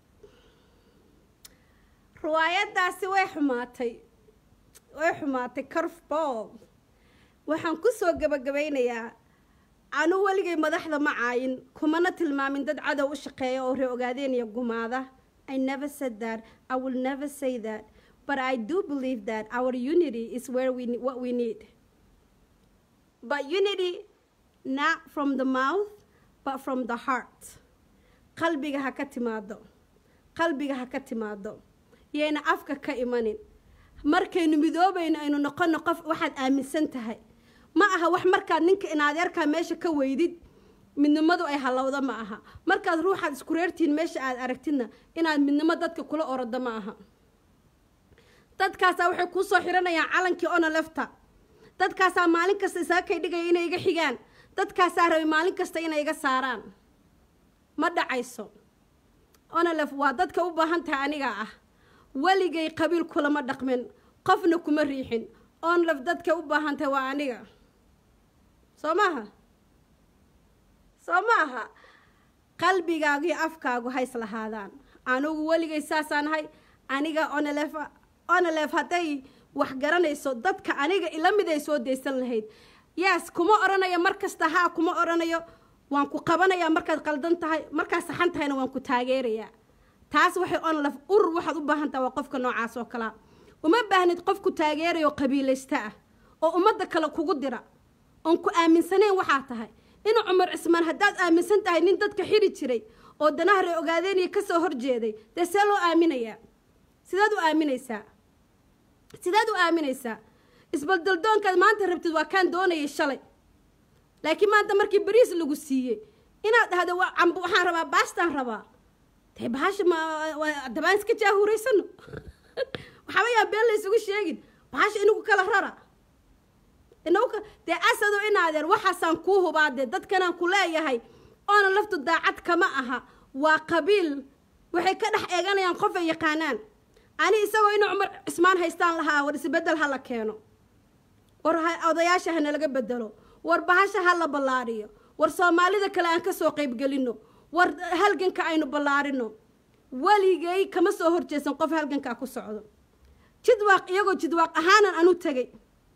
riwaayaddaasi way xumaatay way xumaatay carfball waxaan ku soo gebagabaynayaa anu weligay madaxda ma caayin kumana tilmaamin dad cadow u shaqeeya oo ree ogaadeen iyo gumaada I never said that. I will never say that. But I do believe that our unity is where we what we need. But unity not from the mouth, but from the heart. qalbiga ha ka timaado qalbiga ha ka timaado yayna afka ka imanin markaynu midoobayno aynu noqono qof waxaad aaminsan tahay ma aha wax markaad ninka inadeerkaa meesha ka weydid midnimadu ay halowda ma aha markaad ruuxaad isku reertihiin meesha aad aragtidna inaad midnimo dadka kula orodo ma aha dadkaasaa waxay kuu soo xiranayaan calankii ona lefta dadkaasaa maalin kasta isaga kay dhigaya inay iga xigaan dadkaasaa rabay maalin kasta inay iga saaraan ma dhacayso onalef waa dadka u baahan tahay anigaa ah weligay qabiil kulama dhaqmin qofna kuma riixin onlef dadka u baahan tahay waa aniga soo maaha soo ma aha qalbigaagu iyo afkaagu hays lahaadaan anugu weligay saasaan ahay aniga onalef onalef hadday wax garanayso dadka aniga ila mid ay soo daysan lahayd yes kuma odhanayo mar kasta haa kuma odhanayo waan ku qabanayaa markaad qaldan tahay markaad saxan tahayna waan ku taageerayaa taas waxay onlaf urur waxaad u baahan tahay waa qofka noocaas oo kalea uma baahnid qof ku taageerayo qabiilaysta ah oo ummadda kale kugu dira oon ku aaminsanayn waxaa tahay ina cumar cismaan haddaad aaminsan tahay nin dadka xiri jiray oo danaha ree ogaadeeniya ka soo horjeeday dee see loo aaminayaa sidaad u aaminaysaa sidaad u aaminaysaa isbaldaldoonkaad maanta rabtid waa kaan doonayay shalay laakiin maanta markii bariis lagu siiyey inaad dhahdo waa cambo waxaan rabaa baastaan rabaa dee bahasha ma dabaan iska jaahuuraysano waxaaba yaa been la isugu sheegin bahasha inagu kala rara inagu dee asado inaadeer waxaasaan kuu hubaa dee dadkanaan ku leeyahay oona laftu daacad kama aha waa qabiil waxay ka dhex eeganayaan qof ay yaqaanaan ani isagoo ina cumar cismaan haystaan lahaa war isbedel ha la keeno war odayaasha ha nalaga bedelo war bahasha ha la ballaariyo war soomaalida kale aan ka soo qaybgelino war halganka aynu ballaarino weligay kama soo horjeesan qof halgankaa ku socdo jidwaaq iyagoo jidwaaq ahaanan anu tegay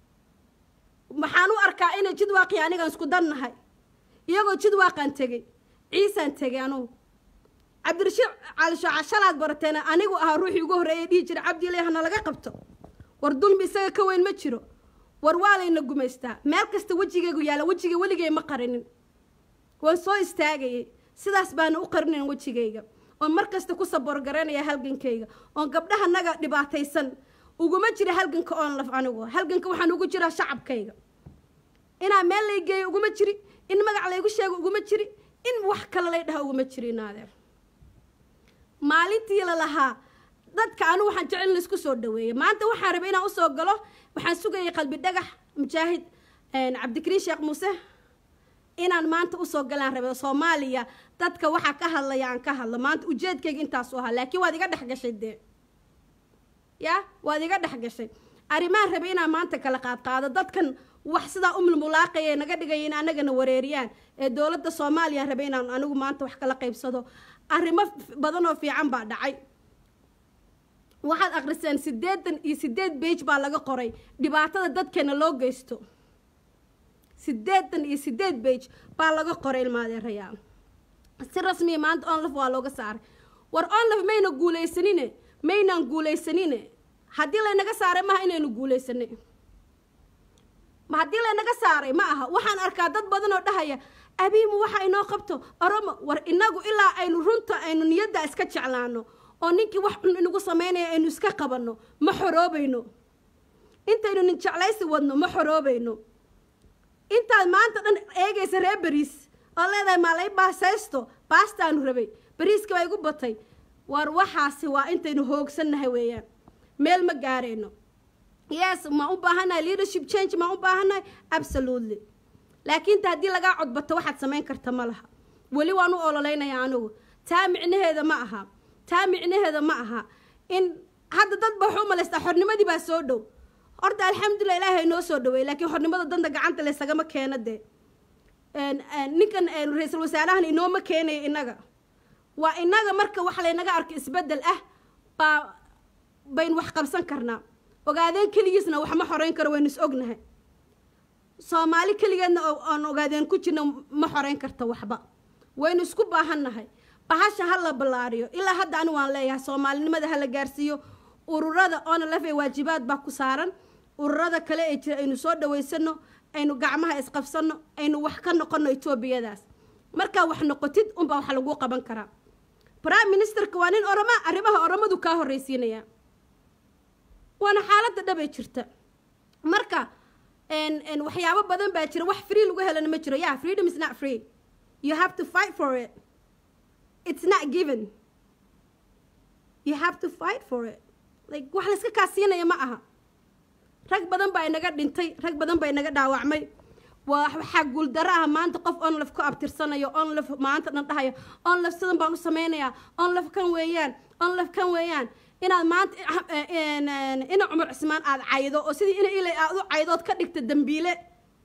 waxaan u arkaa inay jidwaaqii anigaan isku dannahay iyagoo jidwaaqaan tegey ciisaan tegay anugu cabdirashiid caalishooca shalaad barateen anigu ahaa ruuxii ugu horreeyay dhihi jira cabdiilay hana laga qabto war dulmi isaga ka weyn ma jiro war waa layna gumaystaa meel kasta wejigaygu yaalla wejigay weligay ma qarinin waan soo istaagayay sidaas baana u qarinayn wejigayga oon mar kasta ku saboorgaraynaya halgankayga oon gabdhaha naga dhibaataysan uguma jira halganka oon laf anigu halganka waxaan ugu jiraa shacabkayga inaa meel lay geeyo uguma jiri in magac laygu sheego uguma jiri in wax kale lay dhaha uguma jiri naadeer maalintii la lahaa dadka anigu waxaan jecel in laisku soo dhaweeyay maanta waxaan rabay inaan usoo galo waxaan sugayay qalbi dhagax mujaahid cabdikariin sheekh muuse inaan maanta usoo galaan rabay soomaaliya dadka waxaa ka hadlaya aan ka hadlo maanta ujeedkayga intaasu ahaa laakiin waad iga dhex gashay dee ya waad iga dhex gashay arrimaan rabay inaan maanta kala qaadqaado dadkan wax sidaa umulmulaaqaya naga dhigaya in anagana wareeriyaan ee dowladda soomaaliya rabay inaan anigu maanta wax kala qaybsado arrimo badan oo fiican baa dhacay waxaad akriseen siddeetan iyo siddeed beige baa laga qoray dhibaatada dadkeena loo geysto siddeetan iyo siddeed beige baa laga qoray ilmaadeerayaa si rasmiya maanta onlaf waa looga saaray war onlaf mayna guulaysanine maynaan guulaysanine haddii laynaga saaray maaha inaynu guulaysanay haddii laynaga saaray ma aha waxaan arkaa dad badan oo dhahaya abiimu waxa inoo qabto oromo war inagu ilaa aynu runta aynu niyadda iska jeclaano oo ninkii wax xun inagu samaynaya aynu iska qabanno ma xoroobayno intaynu nin jeclaysi wadno ma xoroobayno intaad maanta dhan eegaysa reer beriis oo leedahay maalay baasaysto baastaanu rabay beriiska baa igu batay war waxaasi waa intaynu hoogsannahay weeyaan meel ma gaarayno yes ma u baahannahay leadership change ma u baahannahay absolutely laakiin ta haddii lagaa codbato waxaad samayn karta ma laha weli waan u ololeynayaa anigu taa micnaheeda ma aha taa micnaheeda ma aha in hadda dad ba waxu malaystaa xornimadii baa soo dhow horta alxamdulilah ilaahay noo soo dhaweey laakiin xornimada danta gacanta laysagama keena dee ninkan ra-iisul wasaarahan inooma keenaya innaga waa innaga marka wax laynaga arko isbeddel ah baa baynu wax qabsan karnaa ogaadeen keligiisna wax ma xoreyn karo waynu is ognahay soomaali keligeedna oon ogaadeen ku jirna ma xoreyn karta waxba waynu isku baahannahay bahasha ha la ballaariyo ilaa hadda ani waan leeyahay soomaalinimada ha la gaarsiiyo ururada oona lafee waajibaad baa ku saaran ururada kale ee jira aynu soo dhawaysano aynu gacmaha isqabsano aynu wax ka noqono etoobiyadaas markaa wax noqotid unbaa wax lagu qaban karaa prime ministerka waa nin oroma arrimaha oromadu kaa horreysiinaya waana xaaladda dhabay jirta marka waxyaabo badan baa jira wax free lagu helana ma jiro yeah freedom is not free you have to fight for it it's not given you have to fight for it like wax layska kaasiinaya ma aha rag badan baa inaga dhintay rag badan baa inaga dhaawacmay waa waxaa guuldaro ah maanta qof onlaf ku abtirsanayo onlaf maanta dhan dhahayo onlaf sidan baan u samaynayaa onlaf kan weeyaan onlaf kan weeyaan inaad maanta ina cumar cismaan aada caydo oo sidii ina ilay aad u caydood ka dhigta dambiile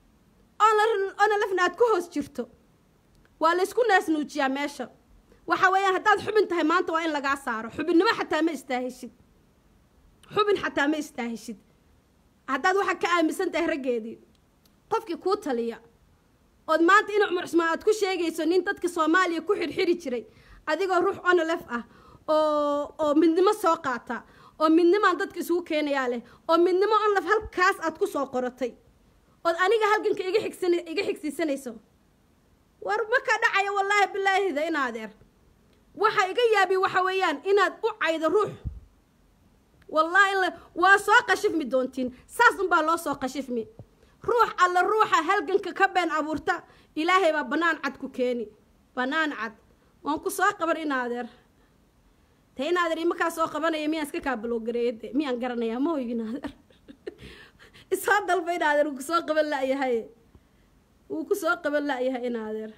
ona lafna aad ku hoos jirto waa laysku naasnuujiyaa meesha waxa weeyaan haddaad xubin tahay maanta waa in lagaa saaro xubinnimo xataa ma istaahishid xubin xataa ma istaahishid haddaad waxaa ka aaminsan tahay raggeedii qofkii kuu taliya ood maanta in cumar cusmaan aad ku sheegayso nin dadka soomaaliya ku xirxiri jiray adigoo ruux onolef ah oo oo midnimo soo qaata oo midnimaan dadka isugu keenayaa leh oo midnimo onlef halkaas aad ku soo qoratay ood aniga halganka iga xigsan iga xigsiisanayso war ma ka dhacayo wallaahi bilaahida in adeer waxa iga yaabi waxa weeyaan inaad u caydo ruux wallaahi la waa soo qashifmi doontiin saas unbaa loo soo qashifmi ruux alla ruuxa halganka ka been abuurta ilaahay baa bannaan cad ku keeni bannaan cad waan ku soo qaban in adeer te in adeer imakaa soo qabanaya miyaan iska kaabaloogareeyade miyaan garanayaa ma hoygin adeer isoo dalba in adeer wuu kusoo qaban la'yahay wuu kusoo qaban la'yahay in adeer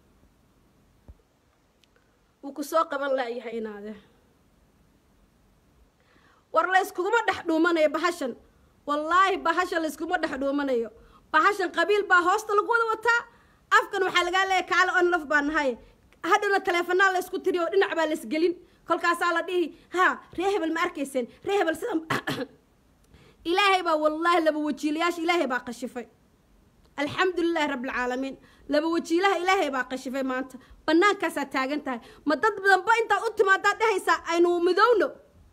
wuu kusoo qaban la'yahay in adeer war layskuguma dhex dhuumanayo bahashan wallaahi bahashan layskuma dhex dhuumanayo bahashan qabiil baa hoosta lagu wada wataa afkan waxaa lagaa leeyahy kaale on laf baa nahay hadhowna taleefanaa laysku tiri oo dhinac baa laysgelin kolkaasaa la dhihi ha ree hebel ma arkayseen ree hebel sida ilaahay baa wallaahi laba wajiilayaasha ilaahay baa qashifay alxamdu lilahi rabbilcaalamiin laba wajiilaha ilaahay baa qashifay maanta bannaankaasaa taagan tahay ma dad badanba intaad u timaadaad dhehaysaa aynu midowno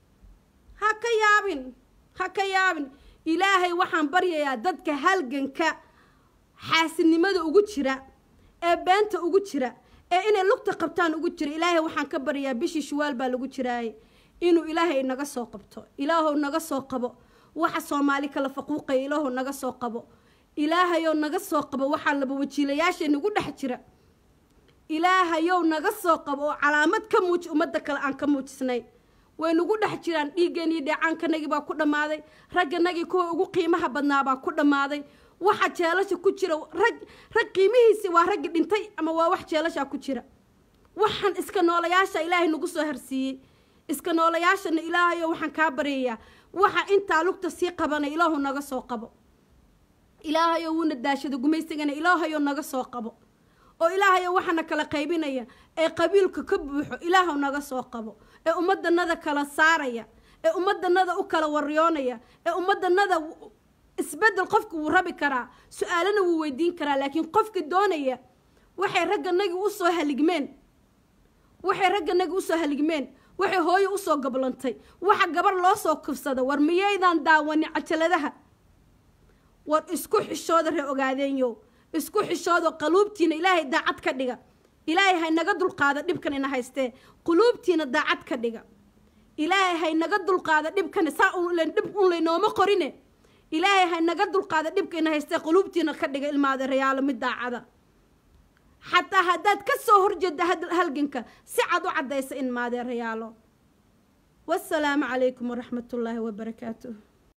ha ka yaabin ha ka yaabin ilaahay waxaan baryayaa dadka halganka xaasinimada ugu jira ee beenta ugu jira ee inay lugta qabtaan ugu jira ilaahay waxaan ka baryayaa bishii shuwaal baa lagu jiraaye inuu ilaahay naga soo qabto ilaahow naga soo qabo waxa soomaali kala faquuqaya ilaahow naga soo qabo ilaahayow naga soo qabo waxaa laba wajiilayaasha nagu dhex jira ilaahayow naga soo qabo oo calaamad ka muuji ummadda kale aan ka muujisnay way nagu dhex jiraan dhiiggeenii dheecaankanagii baa ku dhammaaday ragganagii kuwa ugu qiimaha badnaa baa ku dhammaaday waxa jeelasha ku jira rag rag qiimihiisi waa raggi dhintay ama waa wax jeelashaa ku jira waxaan iska noolayaasha ilaahay nagu soo harsiiyey iska noolayaashana ilaahayo waxaan kaa baryayaa waxa intaa lugta sii qabanay ilaahu naga soo qabo ilaahayo wuuna daashada gumaysigana ilaahayo naga soo qabo oo ilaahayo waxaana kala qaybinaya ee qabiilka ka buuxo ilaahu naga soo qabo ee ummadanada kala saaraya ee ummadanada u kala waryoonaya ee ummadanada isbedel qofka wuu rabi karaa su-aalana wuu weydiin karaa laakiin qofka doonaya waxay ragganagi usoo haligmeen waxay ragganagi usoo haligmeen waxay hooyo usoo gablantay waxa gabar loo soo kufsada war miyaydaan daawani cajaladaha war isku xishooda ree ogaadeenyo isku xishoodo qaluubtiina ilaahay daacad ka dhiga ilaahay haynaga dulqaada dhibkan ina haystee quluubtiina daacad ka dhiga ilaahay haynaga dulqaada dhibkan saa dhib un laynooma qorine ilaahay haynaga dulqaada dhibka ina haystee quluubtiina ka dhiga ilmaada rayaalo mid daacada xataa haddaad ka soo horjeedda halganka si cad u caddaysa in maadeerayaalo wasalaamu calaykum waraxmatullaahi wabarakaatuh